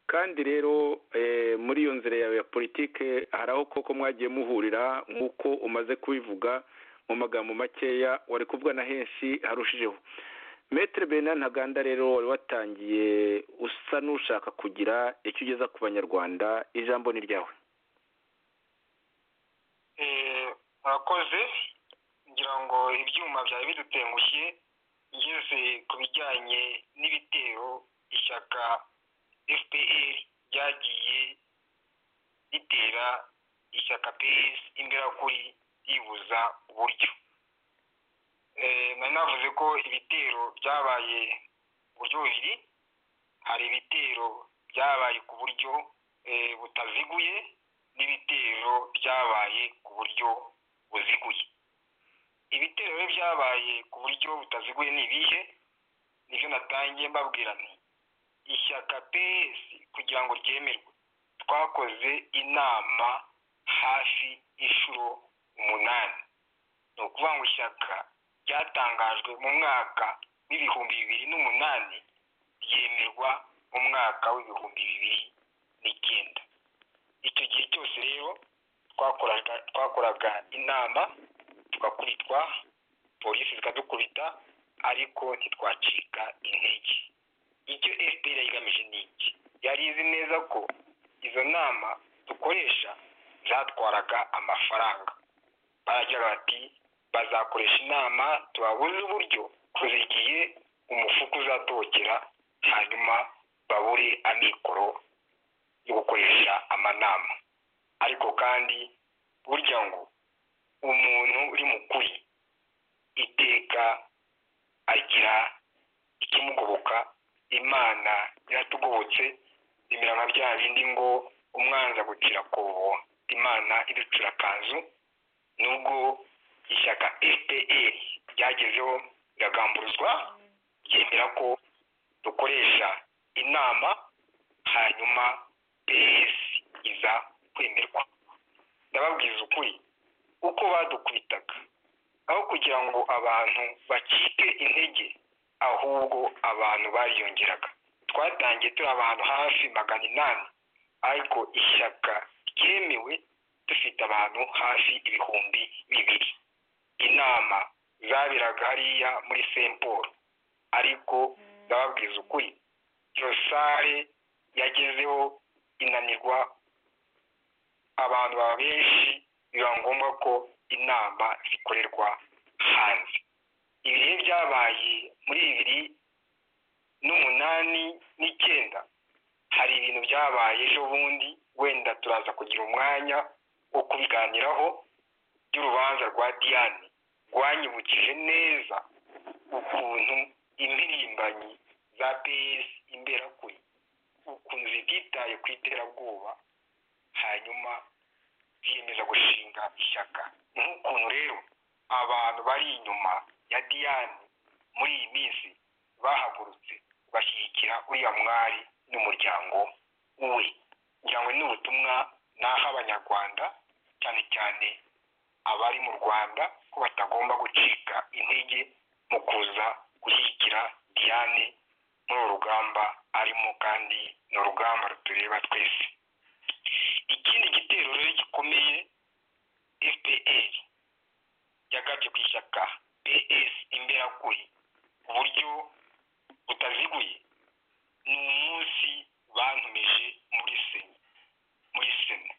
kandi rero eh, muri iyo nzira yawe ya politike hari aho koko mwagiye muhurira nk'uko umaze kubivuga mu magambo makeya wari kuvuga na henshi harushijeho metere bernard ntaganda rero wari watangiye usa n'ushaka kugira icyo ugeza ku banyarwanda ijambo ni ryawe Eh, murakoze ngira ngo ibyuma byari bidutengushye ngeze ku bijyanye n'ibitero ishyaka fpr ryagiye ritera ishyaka ps imberakuri yibuza uburyo Eh, nari navuze ko ibitero byabaye mu buryo bubiri hari ibitero byabaye ku buryo eh, butaziguye n'ibitero byabaye ku buryo buziguye ibitero rero byabaye ku buryo butaziguye ni ibihe nibyo natangiye mbabwira nti ishyaka ps kugira ngo ryemerwe twakoze inama hafi inshuro umunani ni ukuvuga ngo ishyaka ryatangajwe mu mwaka w'ibihumbi bibiri n'umunani ryemerwa mu mwaka w'ibihumbi bibiri n'icyenda icyo gihe cyose rero twakoraga twakoraga inama tugakubitwa polisi zikadukubita ariko ntitwacika intege icyo fpr yigamije ni iki yari izi neza ko izo nama dukoresha zatwaraga amafaranga baragira bati bazakoresha inama tubabuze uburyo tuzigiye umufuka uzatokera hanyuma babure amikoro yo gukoresha amanama ariko kandi burya ngo umuntu uri mu kuri iteka agira ikimugoboka imana iratugobotse bimera nka bya bindi ngo umwanzi agucira akobo imana iducira akanzu nubwo ishyaka fpr ryagezeho riragamburuzwa ryemera ko dukoresha inama hanyuma ps iza kwemerwa ndababwiza ukuri uko badukubitaga aho kugira ngo abantu bacike intege ahubwo abantu bariyongeraga twatangiye turi abantu hafi magana inani ariko ishyaka ryemewe dufite abantu hafi ibihumbi bibiri inama zaberaga hariya muri st paul ariko ndababwiza ukuri iyo sare yagezeho inanirwa abantu baba benshi biba ngombwa ko inama zikorerwa hanze ibihe byabaye muri bibiri n'umunani n'icyenda hari ibintu byabaye ejo bundi wenda turaza kugira umwanya wo kubiganiraho by'urubanza rwa diane rwanyibukije neza ukuntu impirimbanyi za pes imberakuri ukuntu zititaye ku iterabwoba hanyuma biyemeza gushinga ishyaka nk'ukuntu rero abantu bari inyuma ya diane muri iyi minsi bahagurutse bashyigikira uriya mwari n'umuryango we kugira ngo ni ubutumwa naha abanyarwanda cyane cyane abari mu rwanda ko batagomba gucika intege mu kuza gushyigikira diane muri uru rugamba arimo kandi ni urugamba rutureba twese ikindi gitero rero gikomeye fpr yagabye ku ishyaka ps imberakuri ku buryo butaziguye ni umunsi bantumije muri sena muri sena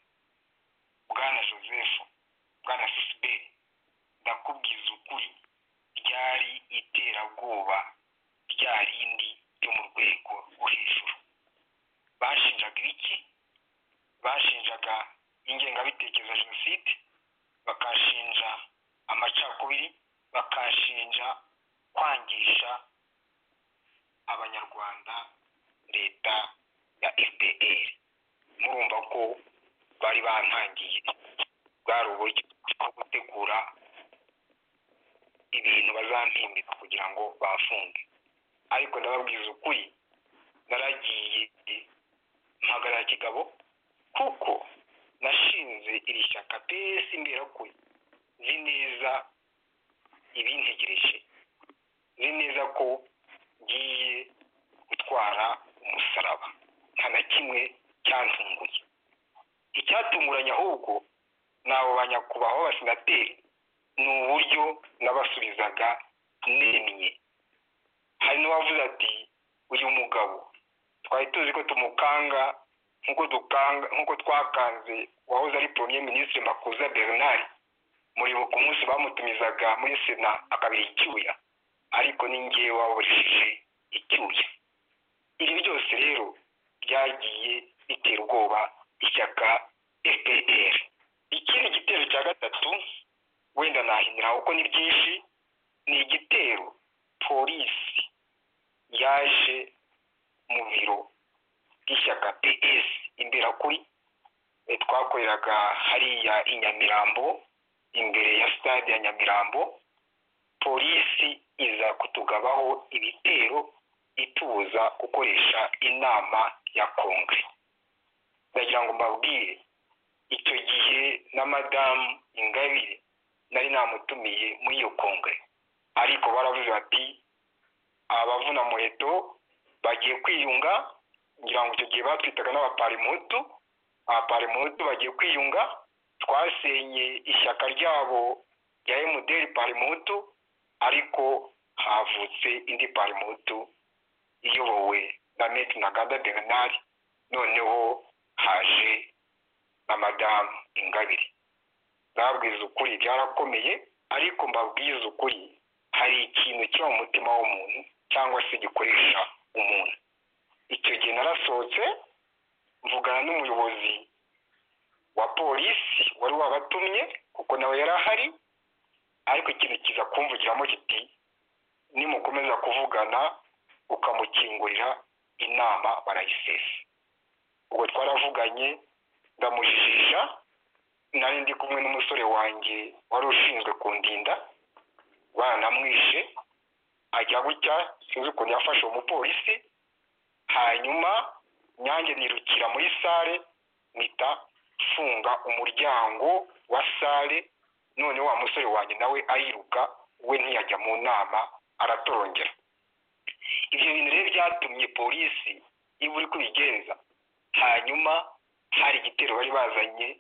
bwana joseph bwana sisiberi ndakubwiza ukuri ryari iterabwoba rya rindi ryo mu rwego rwo hejuru bashinjaga ibiki bashinjaga ingengabitekerezo ya jenoside bakashinja amacakubiri bakashinja kwangisha abanyarwanda leta ya fpr murumva ko bari bantangiye bwari uburyo bwo gutegura ibintu bazampimbika kugira ngo bafunge ariko ndababwiza ukuri naragiye mpagarara kigabo kuko nashinze iri shyaka pesi mbera kuri nzi neza ibintegereje nzi neza ko ngiye gutwara umusaraba nta na kimwe cyantunguye icyatunguranye ahubwo ni abo banyakubahwa b'abasenateri ni uburyo nabasubizaga nemye hari n'uwavuze ati uyu mugabo twari tuzi ko tumukanga nk'uko dukanga nk'uko twakanze uwahoze ari premier minisitiri makuza bernard muribo ku munsi bamutumizaga muri sena akabira icyuya ariko ni ngewe waburishije icyuya ibi byose rero byagiye bitera ubwoba ishyaka fpr ikindi gitero cya gatatu wenda nahinira kuko ni byinshi ni igitero polisi yaje mu biro by'ishyaka ps imbera kuri twakoreraga hariya i nyamirambo imbere ya stade ya nyamirambo polisi iza kutugabaho ibitero itubuza gukoresha inama ya kongere ndagira ngo mbabwire icyo gihe na madamu ingabire nari namutumiye muri iyo kongere ariko baravuze bati abavuna muheto bagiye kwiyunga ngira ngo icyo gihe batwitaga n'abaparimutu abaparimutu bagiye kwiyunga twasenye ishyaka ryabo rya emuderi parimutu ariko havutse indi parimutu iyobowe na meti nagada bernard noneho haje na madamu ingabire babwiza ukuri byarakomeye ariko mbabwiza ukuri hari ikintu kiba mu mutima w'umuntu cyangwa se gikoresha umuntu icyo gihe narasohotse mvugana n'umuyobozi wa polisi wari wabatumye kuko nawe yari ahari ariko ikintu kiza kumvugiramo kiti nimukomeza kuvugana ukamukingurira inama barayisesa ubwo twaravuganye ndamujijisha nari ndi kumwe n'umusore wanjye wari ushinzwe kundinda banamwishe ajya gutya sinzi ukuntu yafashe uwo mupolisi hanyuma nyange nirukira muri sale mpita mfunga umuryango wa sale none wa musore wanjye nawe ayiruka we ntiyajya mu nama aratorongera ibyo bintu rero byatumye polisi iba uri kubigenza hanyuma hari igitero bari bazanye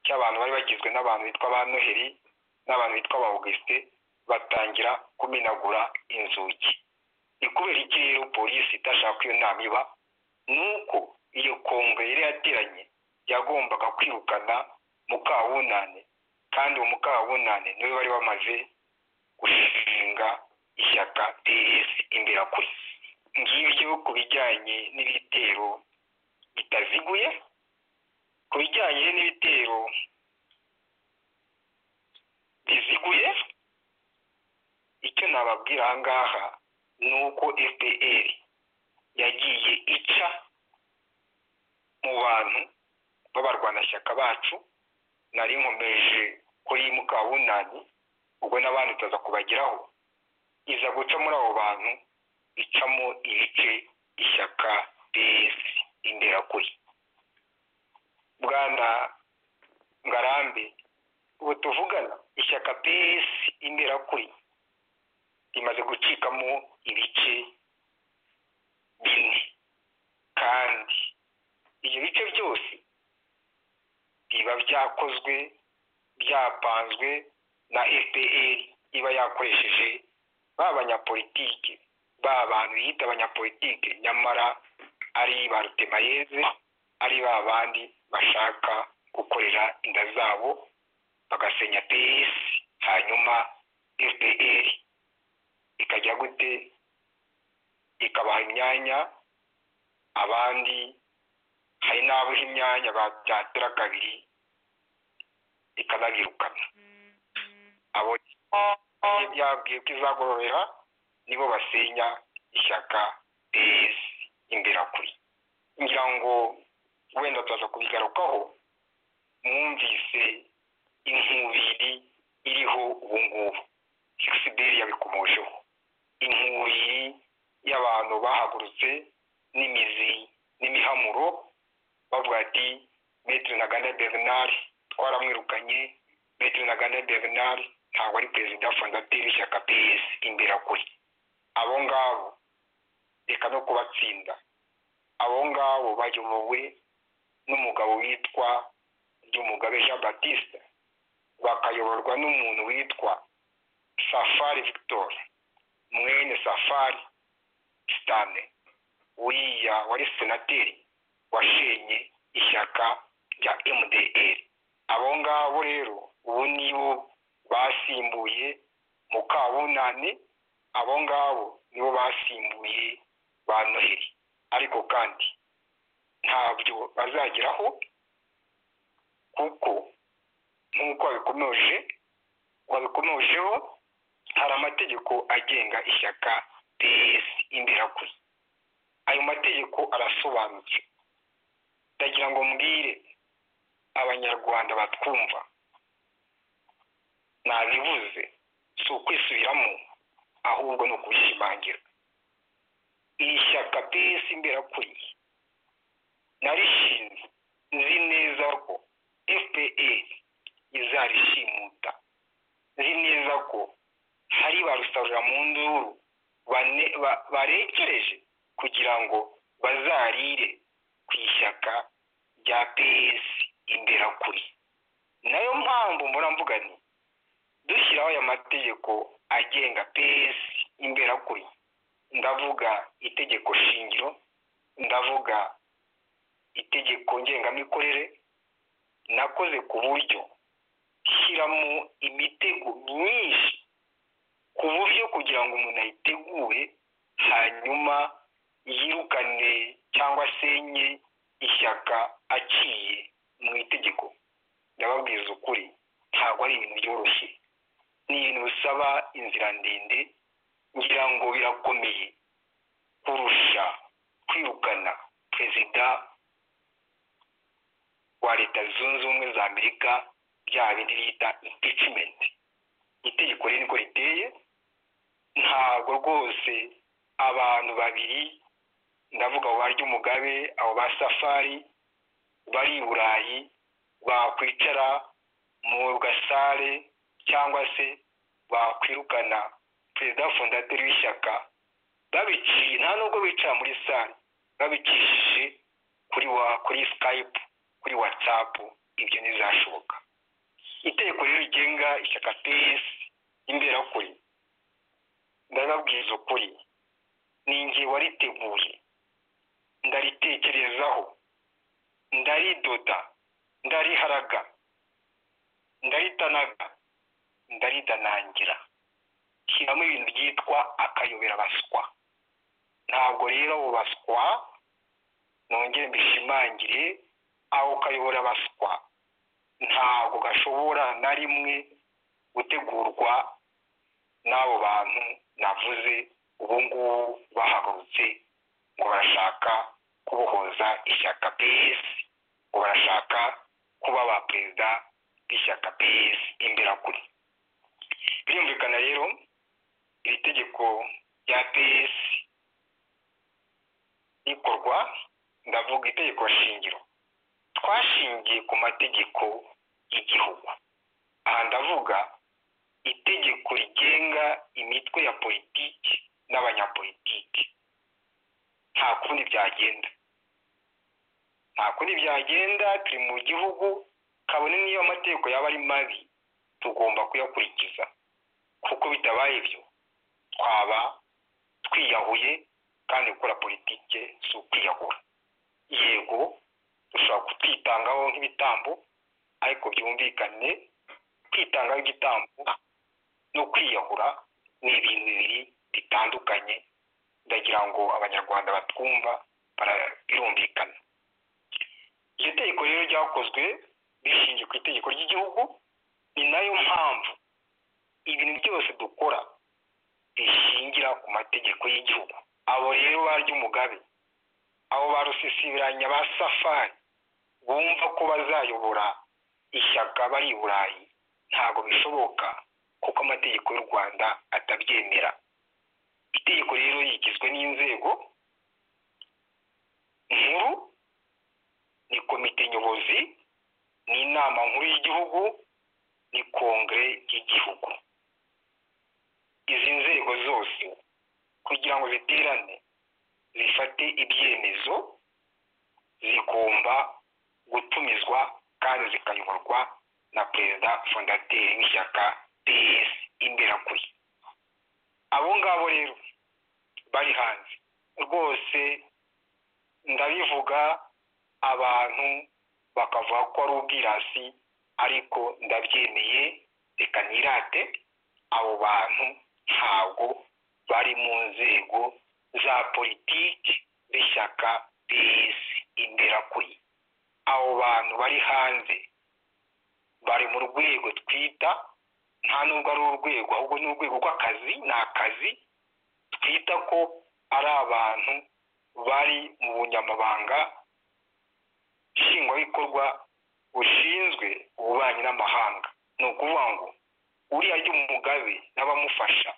cy'abantu bari bagizwe n'abantu bitwa ba noheli n'abantu bitwa ba augusite batangira kumenagura inzugi ni kubera iki rero polisi idashaka iyo nama iba ni uko iyo kongwe yari yateranye yagombaga kwirukana mukawunane kandi uwo mukawunane niwe bari bamaze gushinga ishyaka ds imbera kuri ngibyo ku bijyanye n'ibitero bitaziguye ku bijyanye n'ibitero biziguye icyo nababwira aha ngaha ni uko fpr yagiye ica mu bantu b'abarwanashyaka bacu nari nkomeje kuri mukawunani ubwo n'abandi utaza kubageraho iza guca muri abo bantu icamo ibice ishyaka ds imberakuri bwana ngarambe ubu tuvugana ishyaka pes imberakuri rimaze gucikamo ibice bine kandi ibyo bice byose biba byakozwe byapanzwe na fpr iba yakoresheje ba banyapolitike ba bantu yita abanyapolitike nyamara ari ba rutemayeze ari ba bandi bashaka gukorera inda zabo bagasenya pes hanyuma fpr ikajya gute ikabaha imyanya abandi hari n'abuha imyanya babyatira kabiri ikanabirukana abo byabwiye ko izagororera nibo basenya ishyaka pes imberakuri ngira ngo wenda turaza kubigarukaho mwumvise inkubiri iriho ubu ngubu fixiberi yabikomojeho inkubiri y'abantu bahagurutse n'imizi n'imihamuro bavuga ati metero na gana bernard twaramwirukanye metero na gana bernard ntabwo ari perezida fondateri w'ishyaka ps imberakuri abo ngabo reka no kubatsinda abo ngabo bayobowe n'umugabo witwa ryumugabe jean batiste bakayoborwa n'umuntu witwa safari victor mwene safari sitane uriya wari senateri washenye ishyaka rya mdr abo ngabo rero ubu nibo basimbuye mukabunane abo ngabo nibo basimbuye ba noheli ariko kandi ntabyo bazageraho kuko nk'uko babikomeje babikomejeho hari amategeko agenga ishyaka ps imberakuri ayo mategeko arasobanutse ndagira ngo mbwire abanyarwanda batwumva nabivuze si ukwisubiramo ahubwo ni ukubishimangira iri shyaka ps imberakuri narishinze nzi neza ko fpr izarishimuta nzi neza ko hari ba rusarura mu nduru barekereje kugira ngo bazarire ku ishyaka rya ps imberakuri nayo mpamvu muramvuga ni dushyiraho aya mategeko agenga ps imberakuri ndavuga itegeko shingiro ndavuga itegeko ngengamikorere nakoze ku buryo shyiramo imitego myinshi ku buryo kugira ngo umuntu ayitegure hanyuma yirukane cyangwa asenye ishyaka aciye mu itegeko ndababwiza ukuri ntabwo ari ibintu byoroshye ni ibintu bisaba inzira ndende ngira ngo birakomeye kurusha kwirukana perezida wa leta zunze ubumwe za amerika bya bindi bita impeachment itegeko rero niko riteye ntabwo rwose abantu babiri ndavuga abo barya umugabe abo ba safari bari i burayi bakwicara mu gasare cyangwa se bakwirukana perezida fondateri w'ishyaka babiciye nta nubwo bicara muri sare babicishije kuri wa kuri skype kuri watsapu ibyo ntizashoboka itegeko rero rigenga ishyaka pesi imberakuri ndababwiza ukuri ninjye wariteguye ndaritekerezaho ndaridoda ndariharaga ndaritanaga ndaridanangira shyiramo ibintu byitwa akayobera baswa ntabwo rero abo baswa nongere mbishimangire aho kayobora baswa ntabwo gashobora na rimwe gutegurwa n'abo bantu navuze ubu ngubu bahagurutse ngo barashaka kubohoza ishyaka ps ngo barashaka kuba ba perezida b'ishyaka ps imberakuri birumvikana rero iri tegeko rya ps rikorwa ndavuga itegeko shingiro twashingiye ku mategeko y'igihugu aha ndavuga itegeko rigenga imitwe ya politiki n'abanyapolitiki nta kundi byagenda nta kundi byagenda turi mu gihugu kabone niyo amategeko yaba ari mabi tugomba kuyakurikiza kuko bitabaye ibyo twaba twiyahuye kandi gukora politiki si ukwiyahura yego dushobora kutwitangaho nk'ibitambo ariko byumvikane kwitangaho igitambo no kwiyahura ni ibintu bibiri bitandukanye ndagira ngo abanyarwanda batwumva birumvikana iryo tegeko rero ryakozwe rishingiye ku itegeko ry'igihugu ni nayo mpamvu ibintu byose dukora bishingira ku mategeko y'igihugu abo rero barya umugabe abo ba rusisibiranya ba safari bumva ko bazayobora ishyaka bari i burayi ntabwo bishoboka kuko amategeko y'u rwanda atabyemera itegeko rero rigizwe n'inzego nkuru ni komite nyobozi ni inama nkuru y'igihugu ni kongere y'igihugu izi nzego zose kugira ngo ziterane zifate ibyemezo zigomba gutumizwa kandi zikayoborwa na perezida fondateri w'ishyaka ds imberakuri abo ngabo rero bari hanze rwose ndabivuga abantu bakavuga ko ari ubwirasi ariko ndabyemeye reka nirate abo bantu ntabwo bari mu nzego za politiki b'ishyaka ds imberakuri abo bantu bari hanze bari mu rwego twita nta nubwo ari urwego ahubwo ni urwego rw'akazi ni akazi twita ko ari abantu bari mu bunyamabanga nshingwabikorwa bushinzwe ububanyi n'amahanga ni ukuvuga ngo uriya ry'umugabe n'abamufasha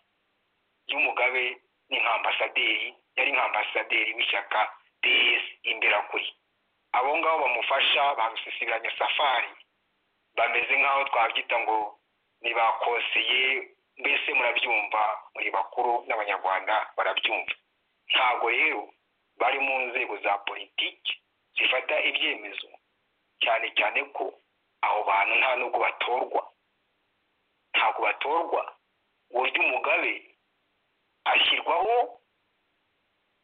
ry'umugabe ni nka ambasaderi yari nka ambasaderi w'ishyaka ds imberakuri abo ngabo bamufasha bamusisibiranya safari bameze nk'aho twabyita ngo ni ba konseye mbese murabyumva muri bakuru n'abanyarwanda barabyumva ntabwo rero bari mu nzego za politiki zifata ibyemezo cyane cyane ko abo bantu nta nubwo batorwa ntabwo batorwa uburyo umugabe ashyirwaho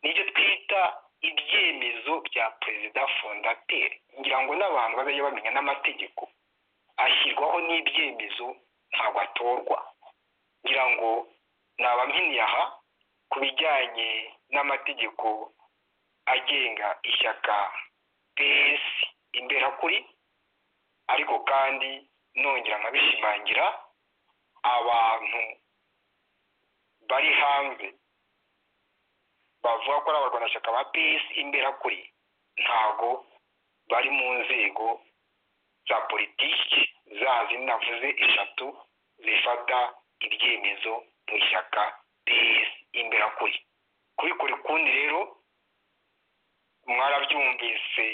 n'ibyo twita ibyemezo bya perezida fondateri ngira ngo n'abantu bazajya bamenya n'amategeko ashyirwaho n'ibyemezo ntabwo atorwa ngira ngo ni abamini aha ku bijyanye n'amategeko agenga ishyaka pesi imberakuri ariko kandi nongera nkabishimangira abantu bari hanze bavuga ko ari abarwanashyaka ba pesi imberakuri ntabwo bari mu nzego za politiki zazi navuze eshatu zifata ibyemezo mu ishyaka pesi imberakuri kubikora ukundi rero mwarabyumvise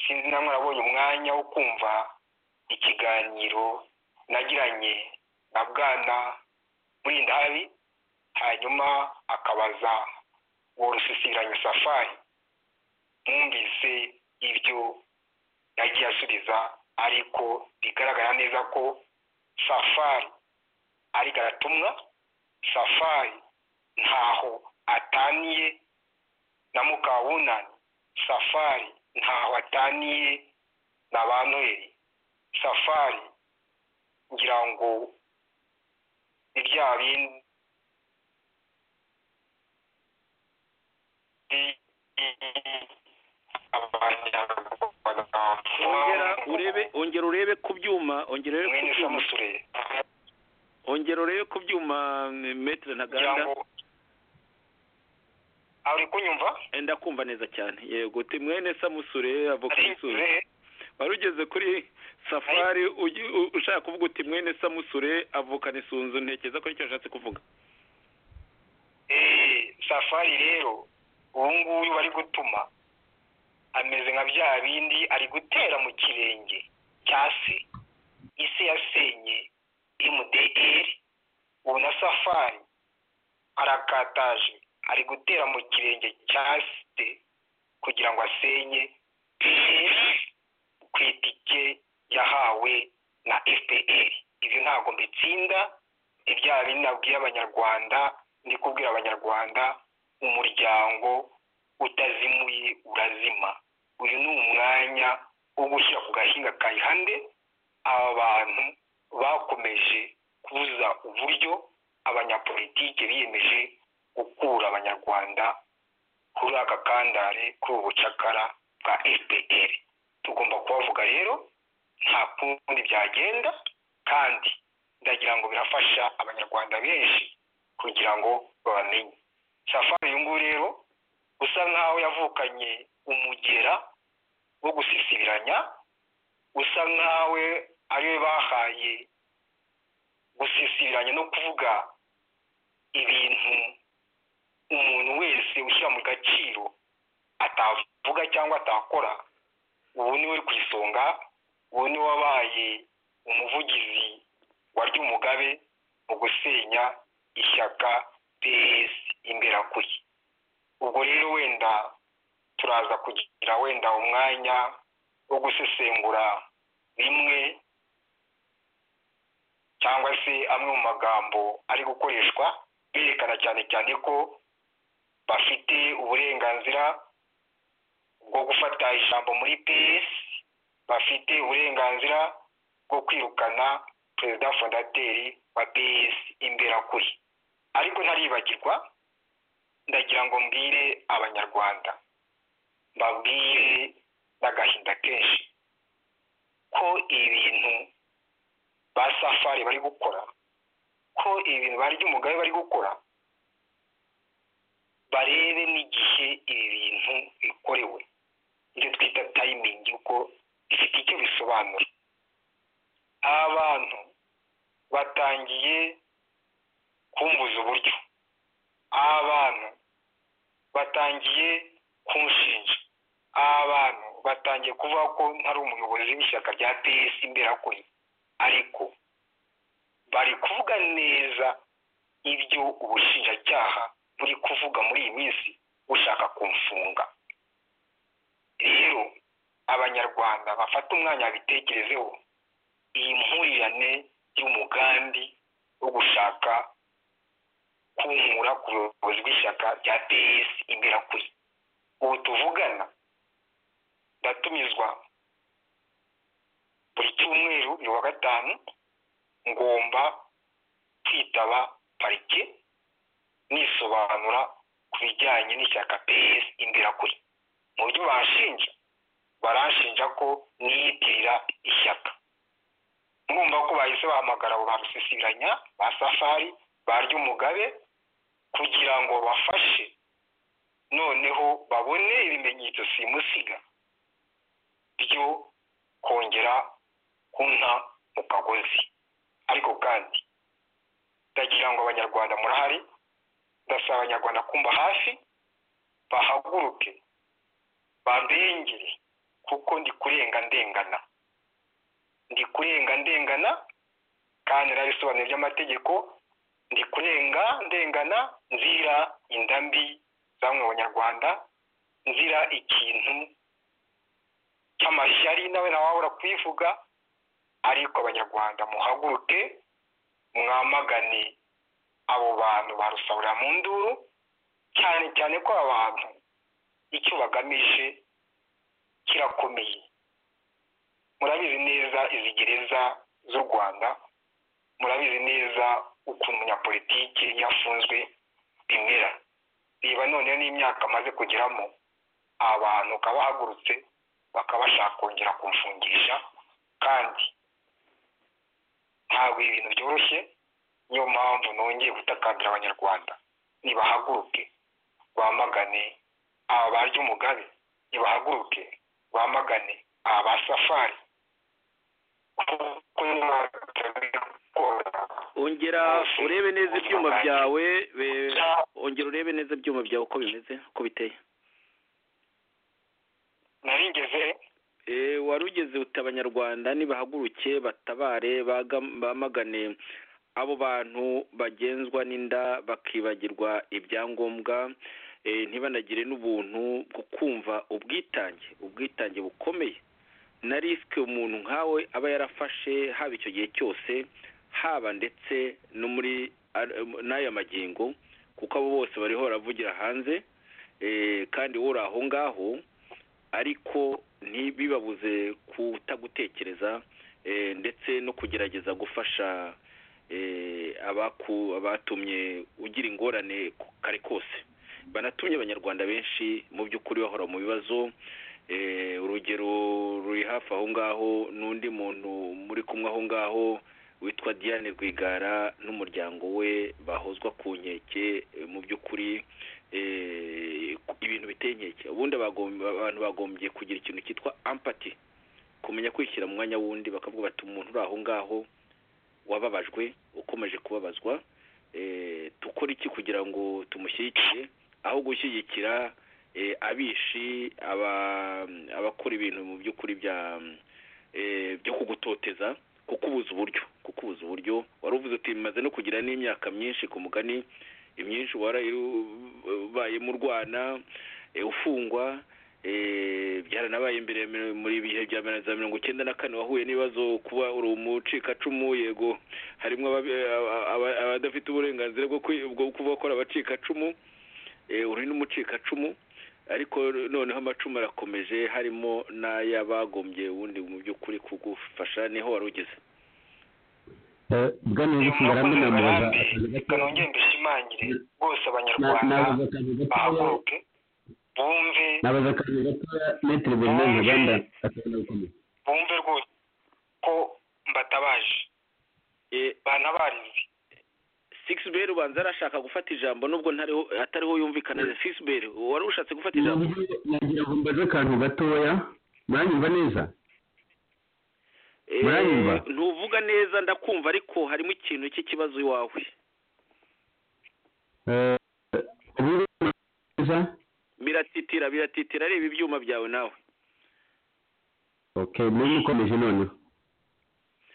sinzi na mwabonye umwanya wo kumva ikiganiro nagiranye na bwana murindari hanyuma akabaza worusisiranye safari mwumvise ibyo yagiye asubiza ariko bigaragara neza ko safari ari garatumwa safari ntaho ataniye na mukabunani safari ntaho ataniye na ba noheli safari ngira ngo ni bya bindi ongera urebe ongera urebe ku byuma ongera urebe ku mwene byuma samusure ongera urebe ku byuma metere kugira ntaganda ngo aho uri kunyumva Eh, ndakumva neza cyane yego te mwene samusure avoka musure Arinze, wari ugeze kuri safari ugi- u- ushaka kuvuga uti mwene samusure avukana isunzu ntekereza ko nicyo ashatse kuvuga eh, safari rero ubu ngubu bari gutuma ameze nka bya bindi ari gutera mu kirenge cya se isi yasenye mdr ubu na safari arakataje ari gutera mu kirenge cya site kugira ngo asenye ku itike yahawe na fpr ibyo ntabwo mbitsinda ibyaha binabwiye abanyarwanda ndi kubwira abanyarwanda umuryango utazimuye urazima uyu ni umwanya wo gushyira ku gahinga ka ihande aba bantu bakomeje kubuza uburyo abanyapolitike biyemeje gukura abanyarwanda kuri aka kandare kuri ubu bucakara bwa fpr tugomba kubavuga rero nta kundi byagenda kandi ndagira ngo birafasha abanyarwanda benshi kugira ngo babamenye safari uyu nguyu rero usa nkaho yavukanye umugera wo gusisibiranya usa nkawe ariwe bahaye gusisibiranya no kuvuga ibintu umuntu wese ushyira mu gaciro atavuga cyangwa atakora ubu ni we ku isonga ubu ni wabaye umuvugizi wa ry'umugabe mu gusenya ishyaka pesi imberakuri ubwo rero wenda turaza kugira wenda umwanya wo gusesengura bimwe cyangwa se amwe mu magambo ari gukoreshwa berekana cyane cyane ko bafite uburenganzira bwo gufata ijambo muri pes bafite uburenganzira bwo kwirukana perezida fondateri wa pes imberakuri ariko ntaribagirwa ndagira ngo mbwire abanyarwanda babwire n'agahinda kenshi ko ibintu ba safari bari gukora ko ibintu ba ry'umugabe bari gukora barebe n'igihe ibi bintu bikorewe ibyo twita tayimingi kuko bifite icyo bisobanura abantu batangiye kumbuza uburyo abantu batangiye kunshinja abantu batangiye kuvuga ko ntari umuyobozi w'ishyaka rya pesi imberakuri ariko bari kuvuga neza ibyo ubushinjacyaha buri kuvuga muri iyi minsi bushaka kumfunga rero abanyarwanda bafata umwanya bitekerezeho iyi mpurirane y'umugambi wo gushaka kunkura ku buyobozi bw'ishyaka rya ps imberakuri ubu tuvugana ndatumizwa buri cyumweru buri wa gatanu ngomba kwitaba parike nisobanura ku bijyanye n'ishyaka ps imberakuri mu buryo banshinja baranshinja ko niyitirira ishyaka mwumva ko bahise bahamagara abo ba rusisibiranya ba safari ba ry'umugabe kugira ngo bafashe noneho babone ibimenyetso simusiga byo kongera kunta mu kagozi ariko kandi ndagira ngo abanyarwanda murahari ndasaba abanyarwanda kumva hafi bahaguruke bandengere kuko ndi kurenga ndengana ndi kurenga ndengana kandi narabisobanuro by'amategeko ndi kurenga ndengana nzira inda mbi zamwe mu banyarwanda nzira ikintu cy'amashyari nawe nawe wabura kubivuga ariko abanyarwanda muhaguruke mwamagane abo bantu barusahurira mu nduru cyane cyane ko aba bantu icyo bagamije kirakomeye murabizi neza izi gereza z'u rwanda murabizi neza ukuntu umunyapolitiki iyo afunzwe bimera reba noneho n'imyaka amaze kugeramo abantu ukaba bahagurutse bakaba bashaka kongera kumfungisha kandi ntabwo ibintu byoroshye niyo mpamvu nongeye gutakambira abanyarwanda nibahaguruke bamagane aba ba ry'umugabe nibahaguruke bamagane aba ba safari kuko ongera urebe neza ibyuma byawe be- ongera urebe neza ibyuma byawe uko bimeze uko biteye naringeze wari ugeze buta abanyarwanda nibahaguruke batabare baga- bamagane abo bantu bagenzwa n'inda bakibagirwa ibyangombwa eh, ntibanagire n'ubuntu bwo kumva ubwitange ubwitange bukomeye na risike umuntu nkawe aba yarafashe haba icyo gihe cyose haba ndetse no muri ar- n'aya magingo kuko abo bose bariho baravugira hanze eh, kandi wowe uri aho ngaho ariko ntibibabuze kutagutekereza eh, ndetse no kugerageza gufasha eh, abaku- abatumye ugira ingorane ku- kare kose banatumye abanyarwanda benshi mu by'ukuri bahora mu bibazo eh, urugero ruri hafi aho ngaho n'undi muntu muri kumwe aho ngaho witwa diane rwigara n'umuryango we bahozwa ku nkeke eh, mu by'ukuri eh, ku- ibintu biteye inkeke ubundi abagom- abantu bagombye kugira ikintu cyitwa ampati kumenya kwishyira mu mwanya wundi bakavuga bati umuntu uri aho ngaho wababajwe ukomeje kubabazwa eh, dukora iki kugira ngo tumushyigikire aho gushyigikira eh, abishi aba- abakora ibintu mu by'ukuri bya eh, byo kugutoteza kukubuza uburyo kukubuza uburyo wari uvuze uti bimaze no kugira n'imyaka myinshi ku mugani imyinshi warabayemo urwana eh, ufungwa eh, byaranabaye mbere ya miro- muri ibihe bya mirongo- za mirongo icyenda na kane wahuye n'ibibazo kuba uri umucikacumu yego harimo ababi- aba- aba- abadafite uburenganzira bwo kwi- bwo kuba bakora abacikacumu eh, uri n'umucikacumu ariko noneho amacumu arakomeje harimo n'ay'abagombye ubundi mu by'ukuri kugufasha niho wari ugeze Eh, bwana Yesu baramunamuza reka nongere mbishimangire rwose abanyarwanda nabaza akantu gatoya bahaguruke bumve nabaza akantu gatoya metero bernard ntaganda akabona gukomeza bumve rwose ko mbatabaje Eh, banabarize Sixbel ubanza arashaka gufata ijambo nubwo ntariho atariho yumvikana na Sixbel wari ushatse gufata ijambo nagira ngo mbaze akantu gatoya muranyumva neza Eh, muranyumva? ntuvuga neza ndakumva ariko harimo ikintu cy'ikibazo iwawe Eh, ubu neza biratitira biratitira reba ibyuma byawe nawe okay muri mukomeje noneho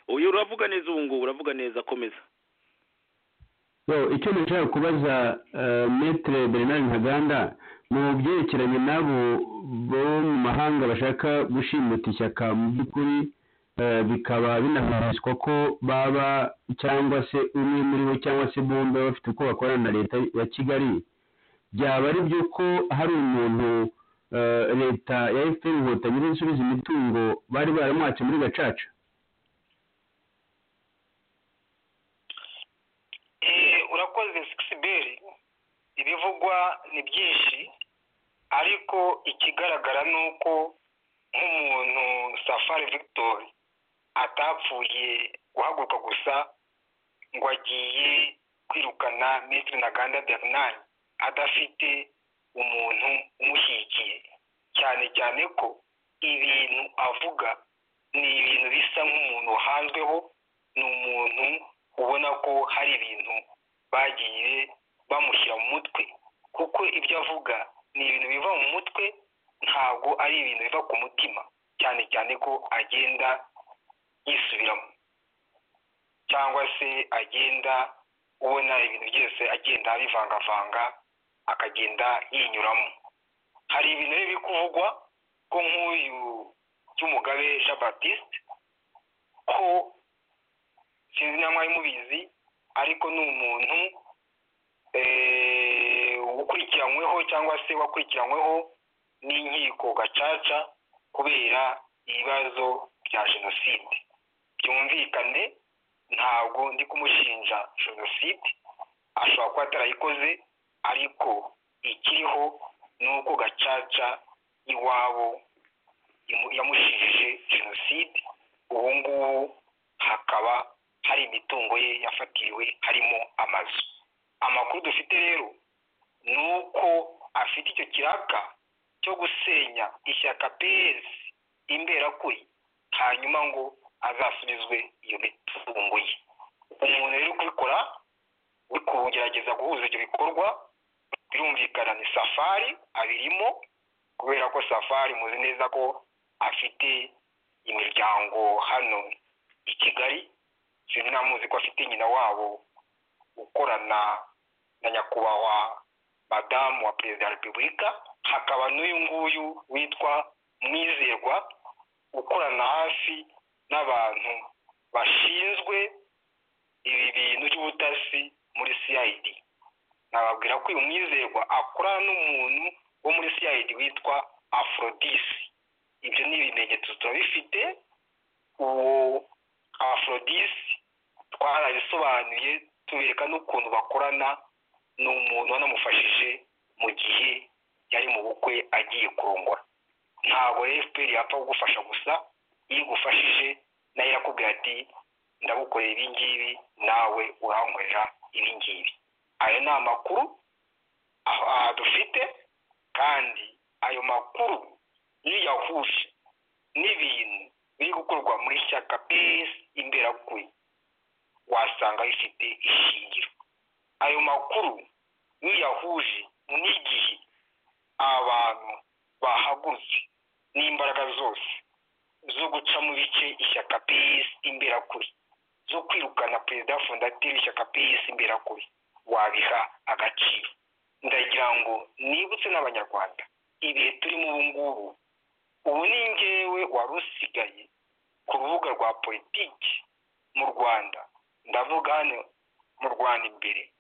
uyu uravuga neza ubu ngubu uravuga neza komeza yo icyo nashaka kubaza eh, metere bernard ntaganda mu byerekeranye n'abo bo mu mahanga bashaka gushimuta ishyaka mu by'ukuri eh, bikaba binahaniswa ko baba cyangwa se umwe muri bo cyangwa se bombi baba bafite uko bakorana na leta ya kigali byaba ari byo ko hari umuntu eh, leta ya fpr inkotanyi n'insubiza imitungo bari baramwace muri gacaca Eh, urakoze sikisiberi ibivugwa ni byinshi ariko ikigaragara ni uko nk'umuntu safari victor atapfuye guhaguruka gusa ngo agiye kwirukana minisitiri ntaganda bernard adafite umuntu umushyigikiye cyane cyane ko ibintu avuga ni ibintu bisa nk'umuntu wahanzweho ni umuntu ubona ko hari ibintu bagiye bamushyira mu mutwe kuko ibyo avuga ni ibintu biva mu mutwe ntabwo ari ibintu biva ku mutima cyane cyane ko agenda yisubiramo cyangwa se agenda ubona ibintu byose agenda abivangavanga akagenda yinyuramo hari ibintu rero biri kuvugwa ko nk'uyu by'umugabe jean baptiste ko sinzi niba mwari mubizi ariko ni umuntu eh, ukurikiranyweho cyangwa se wakurikiranyweho n'inkiko gacaca kubera ibibazo bya jenoside byumvikane ntabwo ndi kumushinja jenoside ashobora kuba atarayikoze ariko ikiriho ni uko gacaca iwabo imu- yamushinjije jenoside ubu ngubu hakaba hari imitungo ye yafatiriwe harimo amazu amakuru dufite rero ni uko afite icyo kiraka cyo gusenya ishyaka pes imberakuri hanyuma ngo azasubizwe iyo mitungo ye umuntu rero uri kubikora uri kugerageza guhuza ibyo bikorwa birumvikana ni safari abirimo kubera ko safari muzi neza ko afite imiryango hano i kigali sinzi ntamuzi ko afite nyina wabo ukorana na nyakubahwa madamu wa perezida wa repubulika hakaba n'uyu nguyu witwa mwizerwa ukorana hafi n'abantu bashinzwe ibi bintu by'ubutasi muri cid nababwira ko uyu mwizerwa akorana n'umuntu wo muri cid witwa afrodisi ibyo ni ibimenyetso turabifite uwo afrodisi twarabisobanuye tubereka n'ukuntu bakorana ni umuntu wanamufashije mu gihe yari mu bukwe agiye kurongora ntabwo fpr yapfa kugufasha gusa iyo igufashije nayo irakubwira ati ndagukorera ibi ngibi nawe urankorera ibi ngibi ayo ni amakuru dufite kandi ayo makuru yiyahuje n'ibintu biri gukorwa muri shyaka pesi imberakuri wasanga bifite ishingiro ayo makuru yiyahuje n'igihe abantu bahagurutse n'imbaraga zose zo guca mu bice ishyaka pesi imberakuri zo kwirukana perezida fondateri w'ishyaka pesi imberakuri wabiha agaciro ndagira ngo nibutse n'abanyarwanda ibihe turimo ubu ngubu ubu ni ngewe wari usigaye ku rubuga rwa politiki mu rwanda ndavuga hano mu rwanda imbere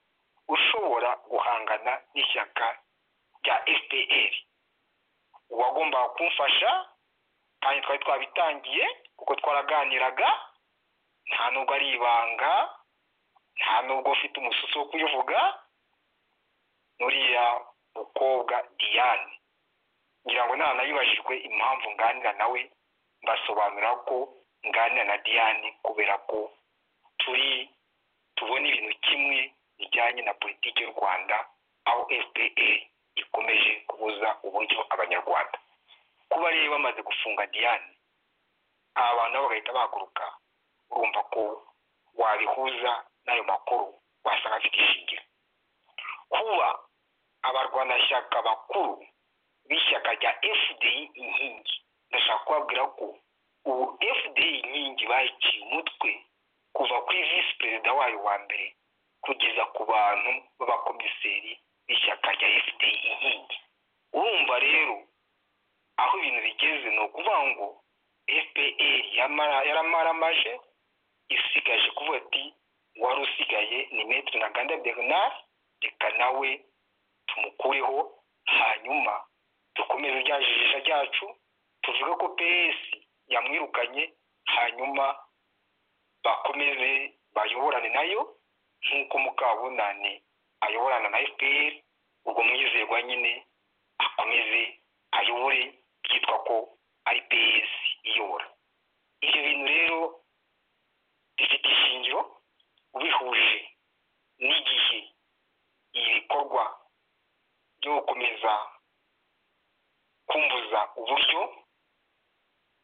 ushobora guhangana n'ishyaka rya fpr uwagombaga kumfasha kandi twari twabitangiye kuko twaraganiraga nta nubwo ari ibanga nta nubwo ufite umususu wo kubivuga nuriya mukobwa diane ngira ngo nta nayibajijwe impamvu nganira nawe mbasobanura ko nganira na diane kubera ko turi tubona ibintu kimwe bijyanye na politiki y'u rwanda aho fpr ikomeje kubuza uburyo abanyarwanda kuba rero bamaze gufunga diane aba bantu nabo bagahita bahaguruka urumva ko wabihuza n'ayo makuru wasanga afite ishingiro kuba abarwanashyaka bakuru b'ishyaka rya fdi inkingi ndashaka kubabwira ko ubu fdi inkingi bayiciye umutwe kuva kuri visi perezida wayo wa mbere kugeza ku bantu b'abakomiseri b'ishyaka rya fdi inkingi urumva rero aho ibintu bigeze ni ukuvuga ngo fpr yaramaramaje isigaje kuvuga ati wari usigaye ni metero na ganda bernard reka nawe tumukureho hanyuma dukomeze rya jisha ryacu tuvuge ko ps yamwirukanye hanyuma bakomeze bayoborane nayo nk'uko mukabunane ayoborana na fpr ubwo mwizerwa nyine akomeze ayobore byitwa ko ari ps iyobora ibyo bintu rero bifite ishingiro ubihuje n'igihe ibikorwa byo gukomeza kumbuza uburyo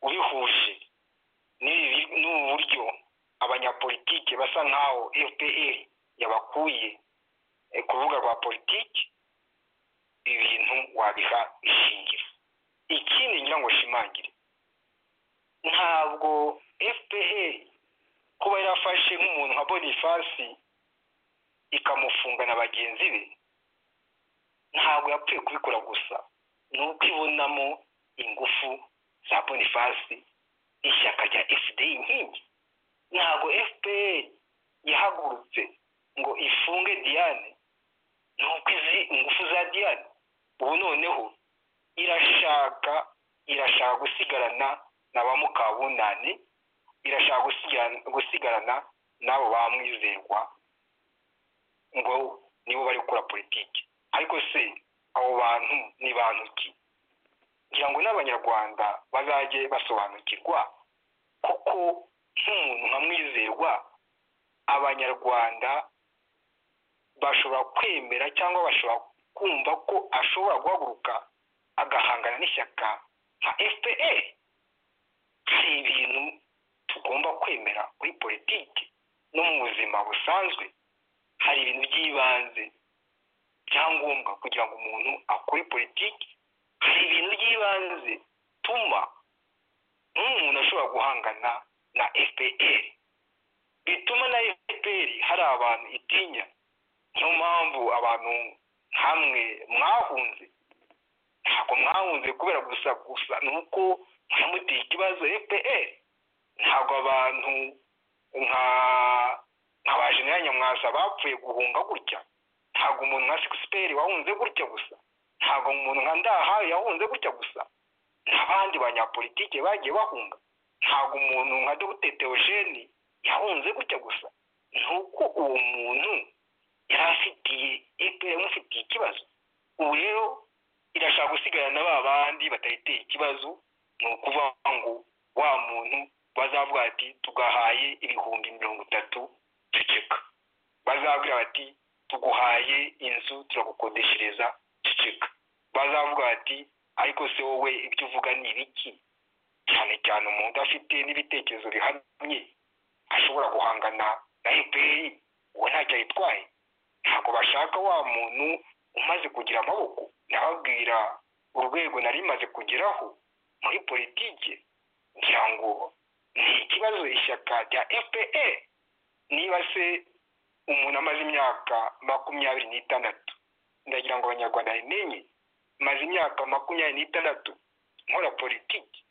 ubihuje n'ubu buryo abanyapolitike basa nkaho fpr yabakuye ku rubuga rwa politiki ibintu wabiha ishingiro ikindi ngira ngo shimangire ntabwo fpr kuba yarafashe nk'umuntu nka bonifasi ikamufunga na bagenzi be ntabwo yapfuye kubikora gusa ni uko ibonamo ingufu za bonifasi ishyaka rya fda inkingi ntabwo fpr yahagurutse ngo ifunge diane ni uko izi ingufu za diane ubu noneho irashaka irashaka gusigarana na ba mukabunani irashaka gusigarana n'abo bamwizerwa ngo nibo bari gukora politiki ariko se abo bantu ni bantu ki ngira ngo n'abanyarwanda bazajye basobanukirwa kuko nk'umuntu nka mwizerwa abanyarwanda bashobora kwemera cyangwa bashobora kumva ko ashobora guhaguruka agahangana n'ishyaka nka fpr hari ibintu tugomba kwemera kuri politiki no mu buzima busanzwe hari ibintu by'ibanze byangombwa kugira ngo umuntu akore politiki hari ibintu by'ibanze bituma nk'umuntu ashobora guhangana na fpr bituma na fpr hari abantu itinya niyo mpamvu abantu hamwe mwahunze ntabwo mwahunze kubera gusa gusa ni uko mwamuteye ikibazo fpr ntabwo abantu nka nka ba jenerali nyamwasa bapfuye guhunga gutya ntabwo umuntu nka sikisiperi wahunze gutya gusa ntabwo umuntu nka ndahayo yahunze gutya gusa n'abandi banyapolitike bagiye bahunga ntabwo umuntu nka dogiteri teogene yahunze gutya gusa ni uko uwo muntu yari afitiye epera yamufitiye ikibazo ubu rero irashaka gusigarana ba bandi batayiteye ikibazo ni ukuvuga ngo wa muntu bazavuga ati tugahaye ibihumbi mirongo itatu ceceka bazabwira bati tuguhaye inzu turagukodeshereza ceceka bazavuga bati ariko se wowe ibyo uvuga ni ibiki cyane cyane umuntu udafite n'ibitekerezo bihamye ashobora guhangana na eperi uwo ntacyo ayitwaye ntabwo bashaka wa muntu umaze kugira amaboko ndababwira urwego nari rimaze kugeraho muri politiki ngira ngo ni ikibazo ishyaka rya fpr niba se umuntu amaze imyaka makumyabiri n'itandatu ndagira ngo abanyarwanda bimenye maze imyaka makumyabiri n'itandatu nkora politiki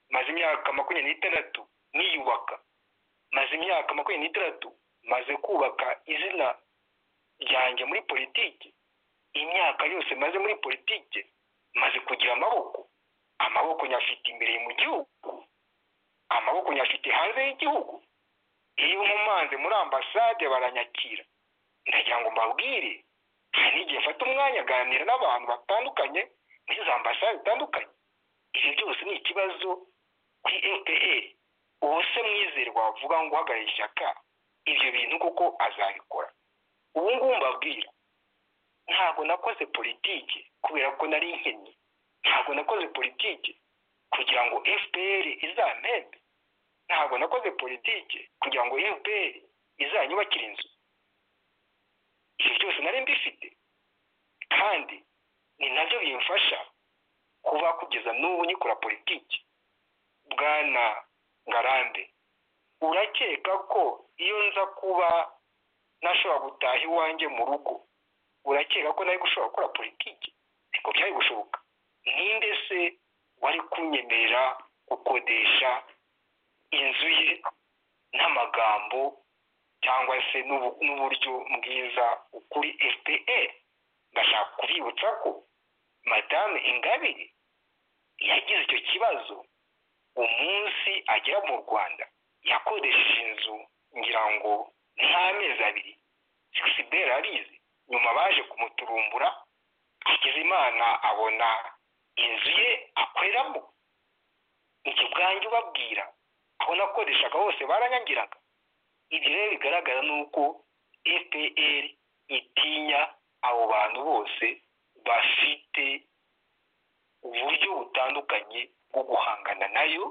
maze imyaka makumyabiri n'itandatu niyubaka maze imyaka makumyabiri n'itandatu maze kubaka izina ryanjye muri politiki imyaka yose maze muri politiki maze kugira amaboko amaboko nyafite imbere mu gihugu amaboko nyafite hanze y'igihugu iyo nkomanze muri ambasade baranyakira ndagira ngo mbabwire hari n'igihe mfata umwanya aganira n'abantu batandukanye muri za ambasade zitandukanye ibyo byose ni ikibazo kuri fpr uwo se mwizerwa wavuga ngo uhagarare ishyaka ibyo bintu kuko azabikora ubu ngubu mbabwira ntabwo nakoze politiki kubera ko nari nkennye ntabwo nakoze politiki kugira ngo fpr izampembe ntabwo nakoze politiki kugira ngo fpr izanyubakire inzu ibyo byose nari mbifite kandi ni nabyo bimfasha kuba kugeza n'ubu nikora politiki bwana ngarambe urakeka ko iyo nza kuba nashobora gutaha iwanjye mu rugo urakeka ko nari gushobora gukora politiki ntabwo byari gushoboka ninde se wari kunyemerera gukodesha inzu ye n'amagambo cyangwa se n'ubu- n'uburyo bwiza kuri fpr ndashaka kubibutsa ko madame ingabire yagize icyo kibazo umunsi agera mu rwanda yakodesheje inzu ngira ngo nk'amezi abiri sikisiberi arizi nyuma baje kumuturumbura akiza imana abona inzu ye akoreramo njye ubwanjye ubabwira aho nakodeshaga hose baranyagiraga ibi rero bigaragara ni uko fpr itinya abo bantu bose bafite uburyo butandukanye bwo guhangana nayo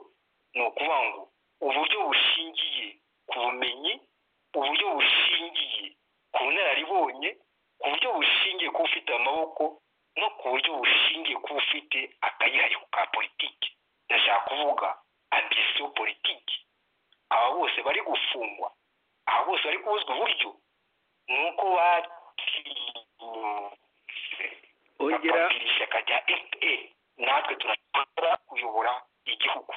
ni ukuvuga ngo uburyo bushingiye ku bumenyi uburyo bushingiye ku bunararibonye ku buryo bushingiye ku ufite amaboko no ku buryo bushingiye ku ufite akayihariho ka politiki ndashaka kuvuga ambisiyo politiki aba bose bari gufungwa aba bose bari kubuzwa uburyo ni uko batinyutse Ongera- bakabwira ishyaka rya fpa natwe turashobora kuyobora igihugu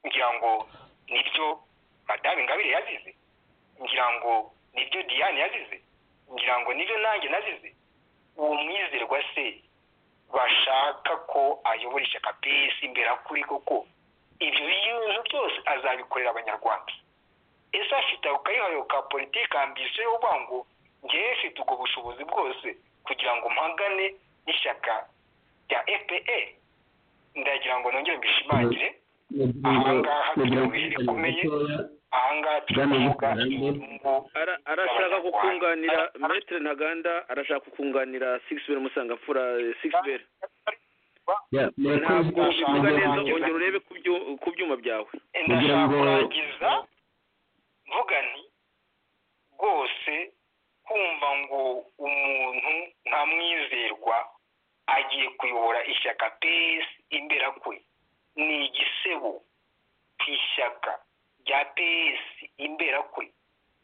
ngira ngo nibyo madame ingabire yazize ngira ngo nibyo diane yazize ngira ngo nibyo nanjye nazize uwo mwizerwa se bashaka ko ayobora ishyaka pesi imbere kuri koko ibyo bintu byose azabikorera abanyarwanda ese afite ako kayihariwe ka politiki ambisiyo yo kuvuga ngo ngewe mfite ubwo bushobozi bwose kugira ngo mpagane n'ishyaka rya epe ndagira ngo nongere mbishimangire ahangaha turi mu bihe bikomeye ahangaha turi kuvuga inyungu Ara- arashaka kukunganira metere ntaganda arashaka kukunganira sigisiber musangamfura sigisiber ntabwo uvuga neza ongera urebe ku byu- ku byuma byawe Kugira ndashaka ngo- kurangiza mvuga nti rwose kumva ngo umuntu nka mwizerwa agiye kuyobora ishyaka pesi imbera kwe ni igisebo ku ishyaka rya ps imbera kwe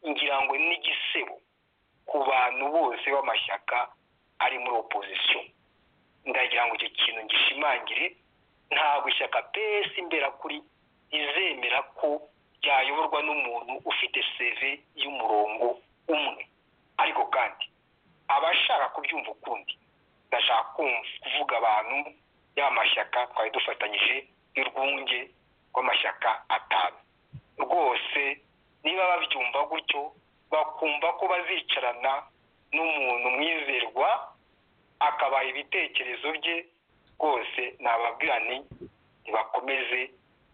ngira ngo ni igisebo ku bantu bose b'amashyaka ari muri opozisiyo ndagira ngo icyo kintu gishimangire ntabwo ishyaka ps imbera kuri rizemera ko ryayoborwa n'umuntu ufite seve y'umurongo umwe ariko kandi abashaka kubyumva ukundi ndashaka kumva- kuvuga abantu y'aya mashyaka twari dufatanyije y'urwunge rw'amashyaka atanu rwose niba babyumva gutyo bakumva ko bazicarana n'umuntu mwizerwa akabaha ibitekerezo bye rwose nababwira nti ntibakomeze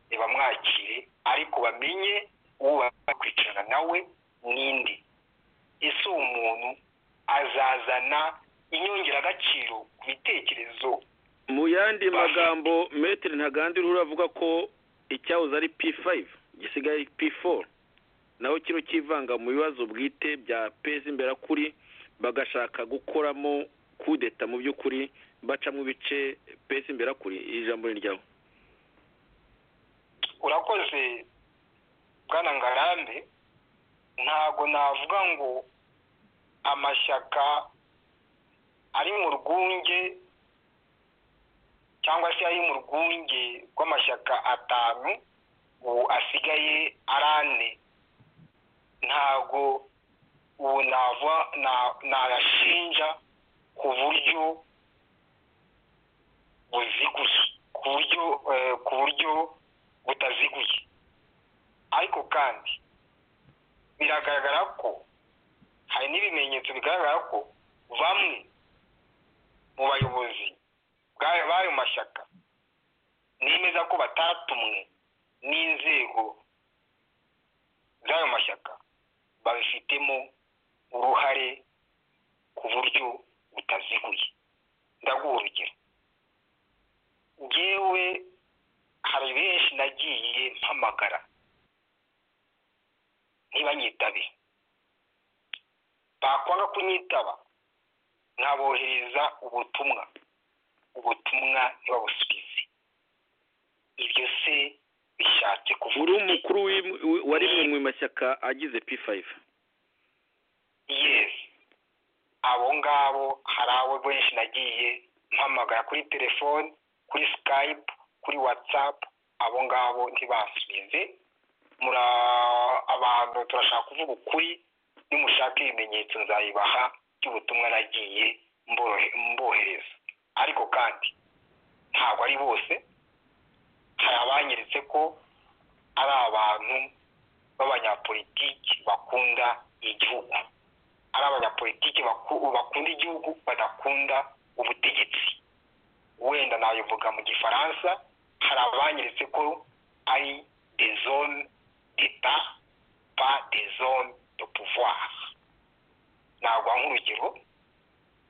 ntibamwakire ariko bamenye uwo bakwicarana nawe n'indi ese uwo muntu azazana inyongeragaciro ku bitekerezo mu yandi magambo metero ntagandi rura avuga ko icyahoze ari p5 gisigaye ari p4 naho kino kivanga mu bibazo bwite bya pezi imbera kuri bagashaka gukoramo kudeta mu by'ukuri bacamo ibice pezi imbera kuri iri jambo ni ryawe urakoze bwana ngarambe ntabwo navuga ngo amashyaka ari mu rwunge cyangwa se ari mu rwunge rw'amashyaka atanu ubu asigaye ari ane ntabwo ubu nava na- nayashinja ku buryo buziguye ku buryo eh, ku buryo butaziguye ariko kandi biragaragara ko hari n'ibimenyetso bigaragara ko bamwe mu bayobozi bw'ayo b'ayo mashyaka nemeza ko batatumwe n'inzego z'ayo mashyaka babifitemo uruhare ku buryo butaziguye ndaguha urugero ngewe hari benshi nagiye mpamagara ntibanyitabe bakwanga kunyitaba nkabohereza ubutumwa ubutumwa ntibabusubize ibyo se bishatse kuvuga uri iki? umukuru w'im- wa rimwe mu mashyaka agize p5 yes abo ngabo hari abo benshi nagiye mpamagara kuri telefoni kuri skype kuri whatsapp abo ngabo ntibasubize muri abantu turashaka kuvuga ukuri nimushaka ibimenyetso nzayibaha by'ubutumwa nagiye mborohe- mbohereza ariko kandi ntabwo ari bose hari abanyeretse ko ari abantu b'abanyapolitiki bakunda igihugu ari abanyapolitiki baku- bakunda igihugu badakunda ubutegetsi wenda nabivuga mu gifaransa hari abanyeretse ko ari des zones d'état pas des zones de pouvoir naguha nk'urugero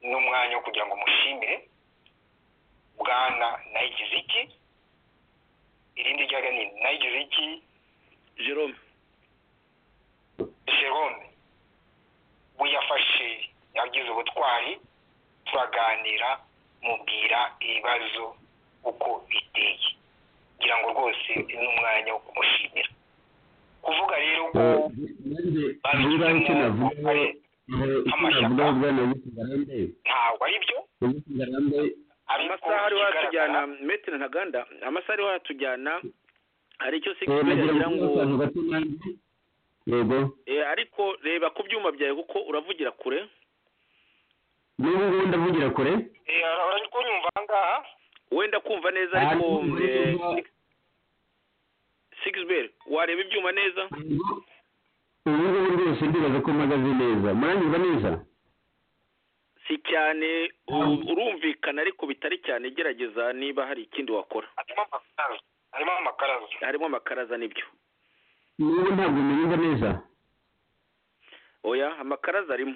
n'umwanya wo kugira ngo mushimire bwana nayigize iki irindi ryaga ni nayigize iki jerome jerome we yafashe yagize ubutwari turaganira mubwira ibibazo uko biteye ngira ngo rwose ni umwanya wo kumushimira kuvuga rero ko niba icyo navuga icyo navuga bwana w'utugarande ntabwo ari byo w'utugarande ariko amasaha ariho ikigaragara hatujyana metero ntaganda amasaha ariho hatujyana hari icyo sigisibe nagira yagira ngo ngo abantu bato nanjye yego Eh, ariko reba ku byuma byawe kuko uravugira kure n'ubu ngubu ndavugira kure Eh, urajya kunyumva aha ngaha wenda kumva neza Ahandi ariko muri eh, kuva- six- sixbel wareba ibyuma neza ubu ngubu rwose ndibaza ko mpagaze neza muranyumva neza si cyane u- urumvikana ariko bitari cyane gerageza niba hari ikindi wakora harimo amakaraza harimo amakaraza harimo amakaraza n'ibyo n'ubu ntabwo munyumva neza oya amakaraza arimo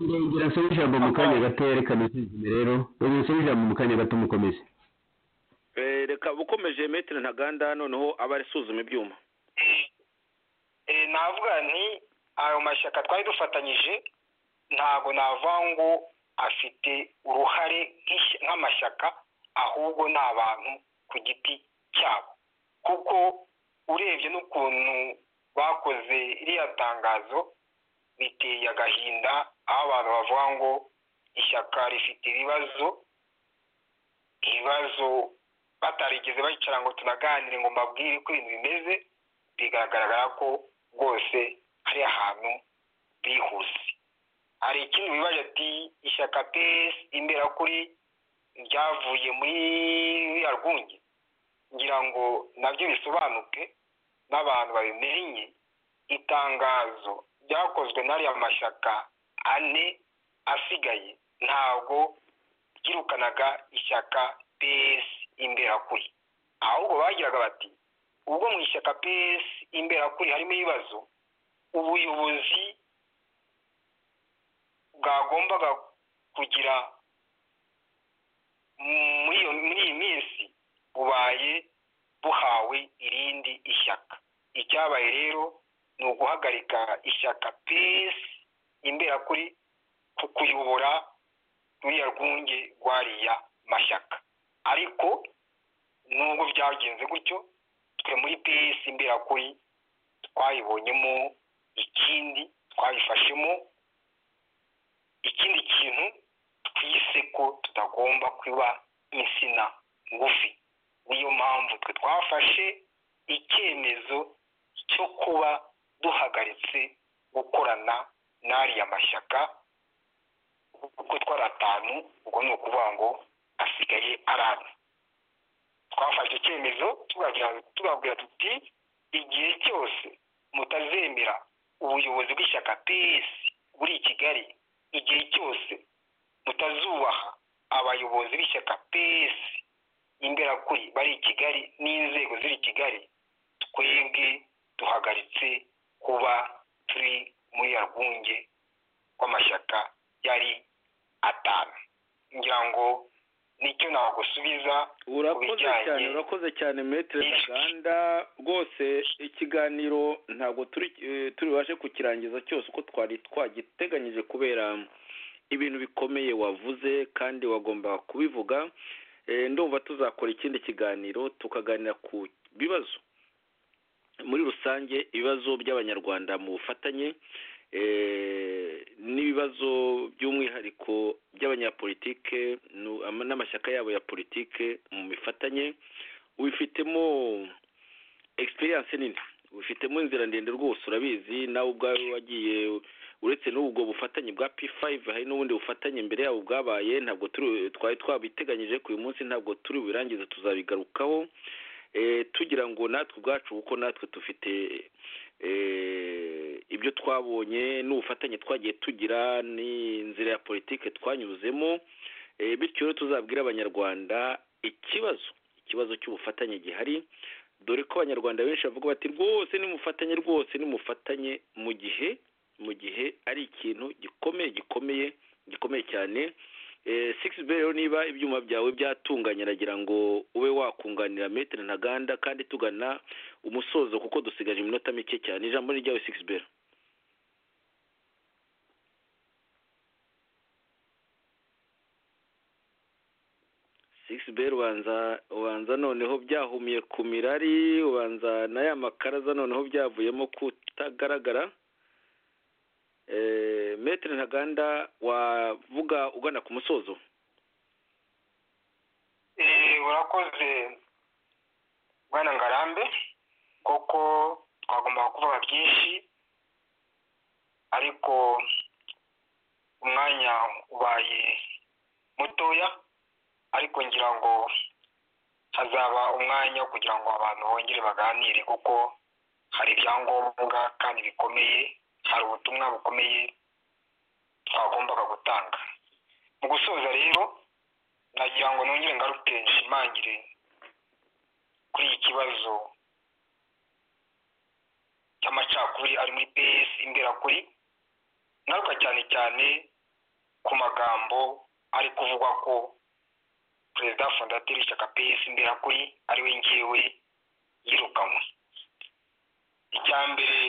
ndongera nsome ijambo mu kanya gato yerekana isuzuma rero ndongera nsome ijambo mu kanya gato mukomeze Eh, reka ukomeje metero ntaganda noneho aba asuzuma ibyuma Eh, navuga nti ayo mashyaka twari dufatanyije ntabwo navuga ngo afite uruhare nk'ishy- nk'amashyaka ahubwo ni abantu ku giti cyabo kuko urebye n'ukuntu bakoze iriya tangazo biteye agahinda aho abantu bavuga ngo ishyaka rifite ibibazo ibibazo batarigeze bicara ngo tunaganire ngo mbabwire uko ibintu bimeze bigaragara ko rwose hari ahantu bihuse hari ikindi wibaje ati ishyaka pesi imberakuri ryavuye muri ruriya rwunge ngira ngo nabyo bisobanuke n'abantu babimenye itangazo ryakozwe n'ariya mashyaka ane asigaye ntabwo ryirukanaga ishyaka pesi imberakuri ahubwo bagiraga bati ubwo mu ishyaka pesi imberakuri harimo ibibazo ubuyobozi bwagombaga kugira muri iyo muri iyi minsi bubaye buhawe irindi ishyaka icyabaye rero ni uguhagarika ishyaka pesi imberakuri ku kuyobora ruriya rwunge rwariya mashyaka ariko nubwo byagenze gutyo twe muri pesi imberakuri twayibonyemo ikindi twayifashemo ikindi kintu twise ko tutagomba kuba insina ngufi niyo mpamvu twe twafashe icyemezo cyo kuba duhagaritse gukorana n'ariya mashyaka kuko twari atanu ubwo ni ukuvuga ngo asigaye ari ane twafashe icyemezo tubabwira tuti igihe cyose mutazemera ubuyobozi bw'ishyaka pesi buri i kigali igihe cyose mutazubaha abayobozi b'ishyaka pesi imberakuri bari i kigali n'inzego ziri i kigali twebwe duhagaritse kuba turi muri ya rwunge rw'amashyaka yari atanu ngira ngo nicyo nagusubiza urakoze cyane urakoze cyane metero ntaganda rwose ikiganiro ntabwo turi bubashe kukirangiza cyose uko twari twagiteganyije kubera ibintu bikomeye wavuze kandi wagombaga kubivuga ndumva tuzakora ikindi kiganiro tukaganira ku bibazo muri rusange ibibazo by'abanyarwanda mu bufatanye n'ibibazo by'umwihariko by'abanyapolitike n'amashyaka yabo ya politike mu mifatanye wifitemo egisperiyanse nini wifitemo inzira ndende rwose urabizi nawe ubwawe wagiye uretse n'ubwo bufatanye bwa p5 hari n'ubundi bufatanye imbere yabo bwabaye ntabwo twari twabiteganyije ku uyu munsi ntabwo turi bubirangize tuzabigarukaho tugira ngo natwe ubwacu kuko natwe dufite ibyo twabonye n'ubufatanye twagiye tugira n'inzira ya politiki twanyuzemo bityo rero tuzabwire abanyarwanda ikibazo ikibazo cy'ubufatanye gihari dore ko abanyarwanda benshi bavuga bati rwose ni mufatanye rwose ni mufatanye mu gihe mu gihe ari ikintu gikomeye gikomeye gikomeye cyane sigisi rero niba ibyuma byawe byatunganye nagira ngo ube wakunganira metero ntaganda kandi tugana umusozo kuko dusigaje iminota mike cyane ijambo ni ryawe sigisi bero sigisi bero ubanza ubanza noneho byahumiye ku mirari ubanza na ya makaraza noneho byavuyemo kutagaragara metero ntaganda wavuga ugana ku musozo urakoze bwana ngarambe kuko twagombaga kuvuga byinshi ariko umwanya ubaye mutoya ariko ngira ngo hazaba umwanya wo kugira ngo abantu bongere baganire kuko hari ibyangombwa kandi bikomeye hari ubutumwa bukomeye twagombaga gutanga mu gusoza rero nagira ngo nongere ngaruke nshimangire kuri iki kibazo cy'amacakubiri ari muri pesi imberakuri ngaruka cyane cyane ku magambo ari kuvugwa ko perezida fondateri ishyaka pesi imberakuri ari we ngewe yirukanwe icya mbere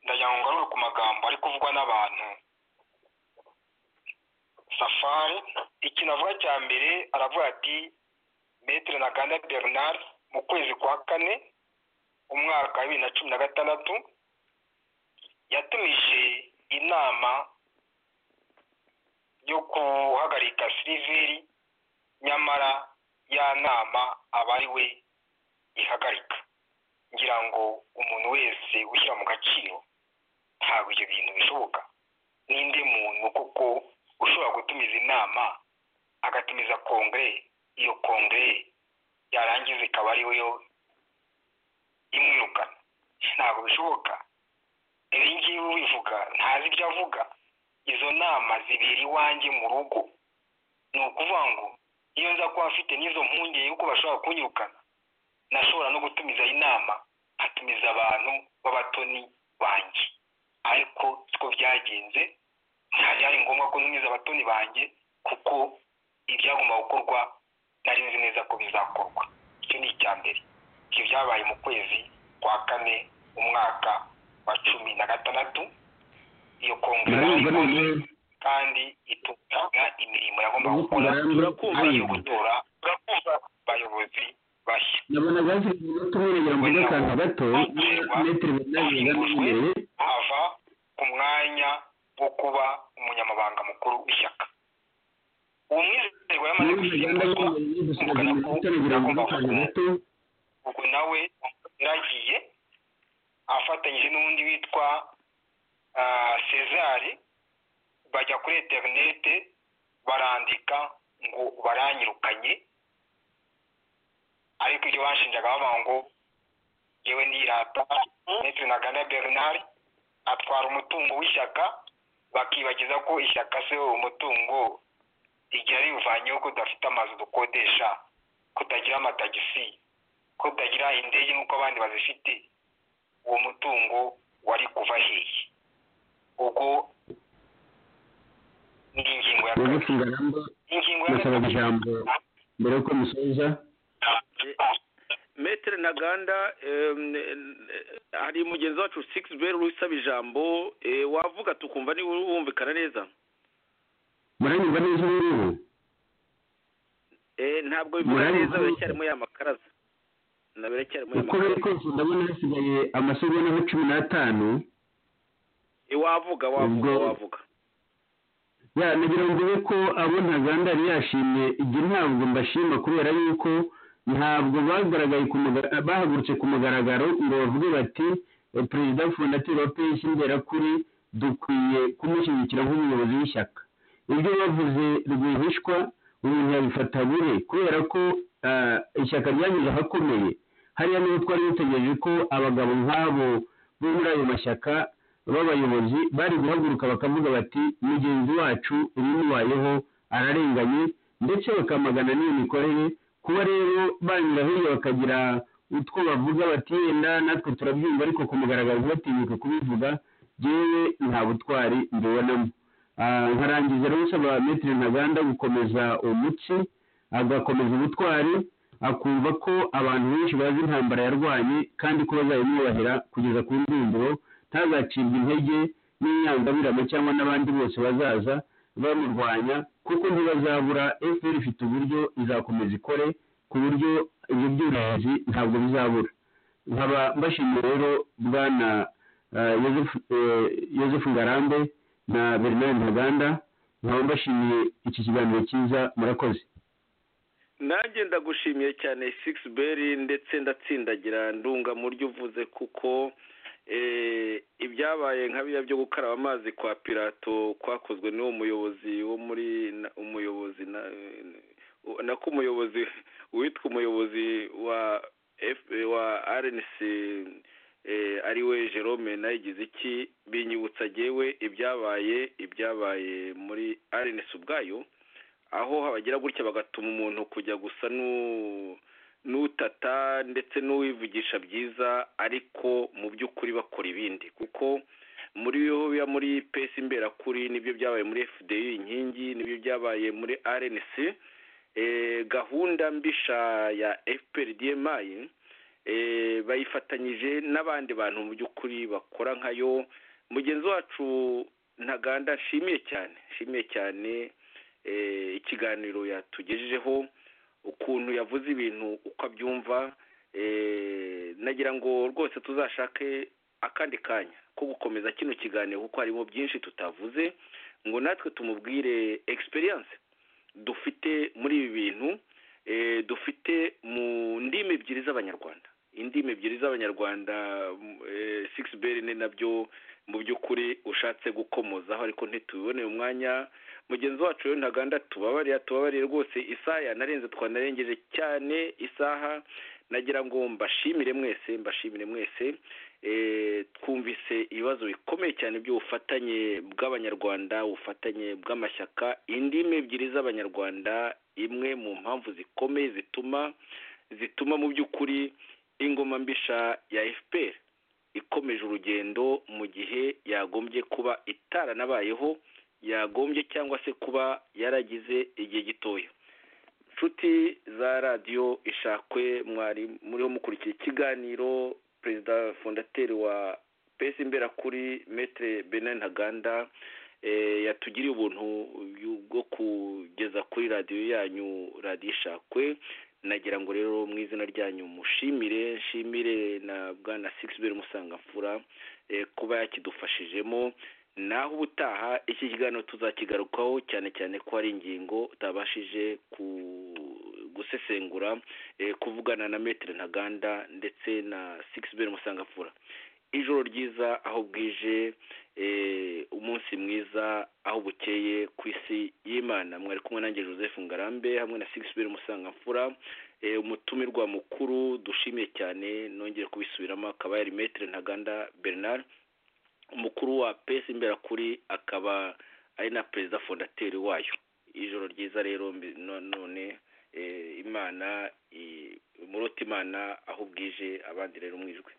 ndagira ngo ngarure ku magambo ari kuvugwa n'abantu safari ikintu avuga cya mbere aravuga ati metero na ganda bernard mu kwezi kwa kane umwaka wa bibiri na cumi na gatandatu yatumije inama yo guhagarika siliveri nyamara ya nama aba ari we ihagarika ngira ngo umuntu wese ushyira mu gaciro ntabwo ibyo bintu bishoboka n'indi muntu kuko ushobora gutumiza inama agatumiza kongere iyo kongere yarangiza ikaba ari yo imwirukana ntabwo bishoboka ibi ngibi ubivuga ntazi ibyo avuga izo nama zibera iwanjye mu rugo ni ukuvuga ngo iyo nza kuba afite n'izo mpungenge yuko bashobora kunyirukana nashobora no gutumiza inama nkatumiza abantu b'abatoni banjye ariko siko byagenze byari ngombwa ko ntumiza abatoni banjye kuko ibyagomba gukorwa nari nzi neza ko bizakorwa icyo ni icya mbere ibyo byabaye mu kwezi kwa kane umwaka wa cumi na gatandatu iyo kongere ikoze kandi itunganya imirimo yagombaga gukora ari iyo gutora abayobozi bashya ndabona bafite umunota umwe kugira ngo ujye akantu gato metero makumyabiri na imbere ava ku mwanya wo kuba umunyamabanga mukuru w'ishyaka uwo mwizerwa yamaze gusimbuzwa umugana ko agomba gukomeza ubwo nawe yaragiye afatanyije n'undi witwa ah, césar bajya kuri interinete barandika ngo baranyirukanye ariko ibyo banshinjaga bavuga ngo yewe nirata ndetse na gana bernard atwara umutungo w'ishyaka bakibagiza ko ishyaka se umutungo igihe riwuvanyeho ko udafite amazu dukodesha kutagira amatagisi kutagira indege nk'uko abandi bazifite uwo mutungo wari kuva hehe ubwo ni ingingo ya mugufi kabiri ngarambo ingingo ya ndasaba gatatu ijambo mbere y'uko musoza metere ntaganda hari mugenzi wacu sikisi beri usaba ijambo eh, wavuga tukumva niba wumvikana neza muranyurwa neza ubu ngubu Eh, ntabwo bivuga Murari- neza biracyarimo ya makaraza na biracyarimo ya uko biri makaraza kose ndabona hasigaye amasegonda nka cumi n'atanu Eh, wavuga wavuga Ubwo- wavuga ya nagira ngo ube ko abo ntaganda yari yashimye igihe ntabwo mbashima kubera yuko ntabwo bagaragaye ku muga- bahagurutse ku mugaragaro ngo bavuge bati "Eh, perezida fondateri wa pesi mberakuri dukwiye kumushyigikira nk'umuyobozi w'ishyaka ibyo bavuze rwihishwa umuntu yabifata bure kubera ko ah, ishyaka ryanyuze ahakomeye hariya niho twari dutegereje ko abagabo nk'abo bo muri ayo mashyaka b'abayobozi bari guhaguruka bakavuga bati mugenzi wacu uyimubayeho ararenganye ndetse bakamagana n'iyo mikorere kuba rero banyura hirya bakagira utwo bavuga bati yenda natwe turabyumva ariko ku mugaragaro ntibatinyuke kubivuga yewe nta butwari mbibonamo Ah, nkarangiza rero usaba metero ntaganda gukomeza umutsi agakomeza ubutwari akumva ko abantu benshi bazi intambara yarwanye kandi ko bazayimwubahira kugeza ku ndunduro ntazacibwe intege n'inyangabirama cyangwa n'abandi bose bazaza bamurwanya kuko ntibazabura fpr ifite uburyo izakomeza ikore ku buryo ibyo byoroherezi ntabwo bizabura nkaba mbashimiye rero bwana eh, Yozefu- eh, yozefu ngarambe na bernard ntaganda nkaba mbashimiye iki kiganiro cyiza murakoze nanjye ndagushimiye cyane six beri ndetse ndatsindagira ndunga mu ryo uvuze kuko eh, ibyabaye nka biriya byo gukaraba amazi kwa pirato kwakozwe n'uwo muyobozi wo muri na- umuyobozi na- eh, nako umuyobozi witwa umuyobozi wa F, wa rnc eh, ari we jerome nayigize iki binyibutsa jyewe ibyabaye ibyabaye muri rnc ubwayo aho habagira gutya bagatuma umuntu kujya gusa n'u- n'utata ndetse n'uwivugisha byiza ariko mu by'ukuri bakora ibindi kuko muri yo biba muri pesi imberakuri nibyo byabaye muri fdi inkingi nibyo byabaye muri rnc eh, gahunda mbisha ya fprdmi eh, bayifatanyije n'abandi bantu mu by'ukuri bakora nkayo mugenzi wacu ntaganda nshimiye cyane nshimiye cyane eh, ikiganiro yatugejejeho ukuntu yavuze ibintu uko abyumva nagira ngo rwose tuzashake akandi kanya ko gukomeza kino kiganiro kuko harimo byinshi tutavuze ngo natwe tumubwire egisperiyanse dufite muri ibi bintu eh, dufite mu ndimi ebyiri z'abanyarwanda indimi ebyiri z'abanyarwanda sigisi beri ni nabyo mu by'ukuri ushatse gukomozaho ariko ntitubibone umwanya mugenzi wacu rero ntaganda tubabarira tubabarire rwose isaha narenze twanarengeje cyane isaha nagira ngo mbashimire mwese mbashimire mwese Eh, twumvise ibibazo bikomeye cyane by'ubufatanye bw'abanyarwanda ubufatanye bw'amashyaka indimi ebyiri z'abanyarwanda imwe mu mpamvu zikomeye zituma zituma mu by'ukuri ingoma mbisha ya fpr ikomeje urugendo mu gihe yagombye kuba itaranabayeho yagombye cyangwa se kuba yaragize igihe gitoya inshuti za radiyo ishakwe mwari muriho mukurikira ikiganiro perezida fondateri wa pesi imberakuri metere benin ntaganda eh, yatugiriye ubuntu yu- bwo kugeza kuri radiyo yanyu radiyo ishakwe nagira ngo rero mu izina ryanyu mushimire nshimire na bwana sigisiberi musangamfura eh, kuba yakidufashijemo naho ubutaha iki kiganiro tuzakigarukaho cyane cyane ko hari ingingo utabashije ku gusesengura eh, kuvugana na metere ntaganda ndetse na sigisiberi musangafura ijoro ryiza aho bwije eh, umunsi mwiza aho bukeye ku isi y'imana mwari kumwe nanjye joseph ngarambe hamwe na sigisiberi musangafura eh, umutumirwa mukuru dushimiye cyane nongere kubisubiramo akaba yari metere ntaganda bernard umukuru wa pesi imberakuri akaba ari na perezida fondateri wayo ijoro ryiza rero mbi- no- none eh, imana i- murota imana aho bwije abandi rero mwijwe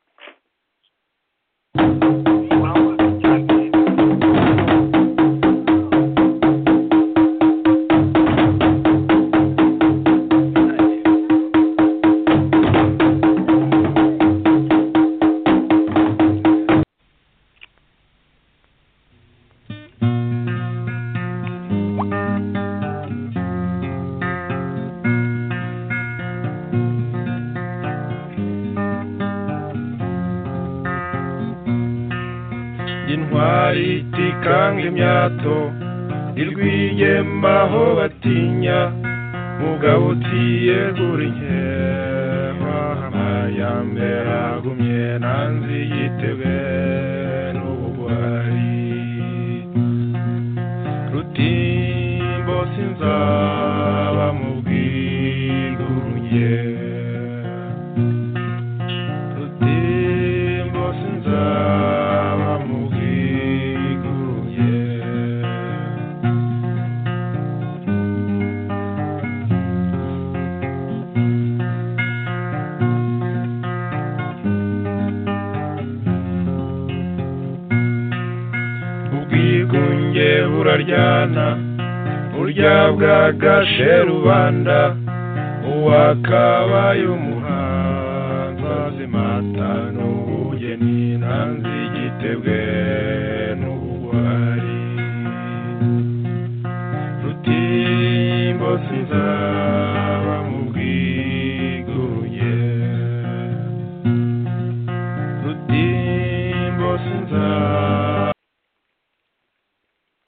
intwari itikanga imyato irwiyemaho batinya mugabo utiyegura inkema amayambere agumye nanzi yitebe n'ubugwari rutimbo sinzaba mu bwigurunye rutimbo sinzaba mu bwigurunye ubwigunge buraryana burya bwagashe rubanda uwakabaye umuhanza zimata n'ubugeni nanzi igitebwe n'ubugwari rutimbo sinzara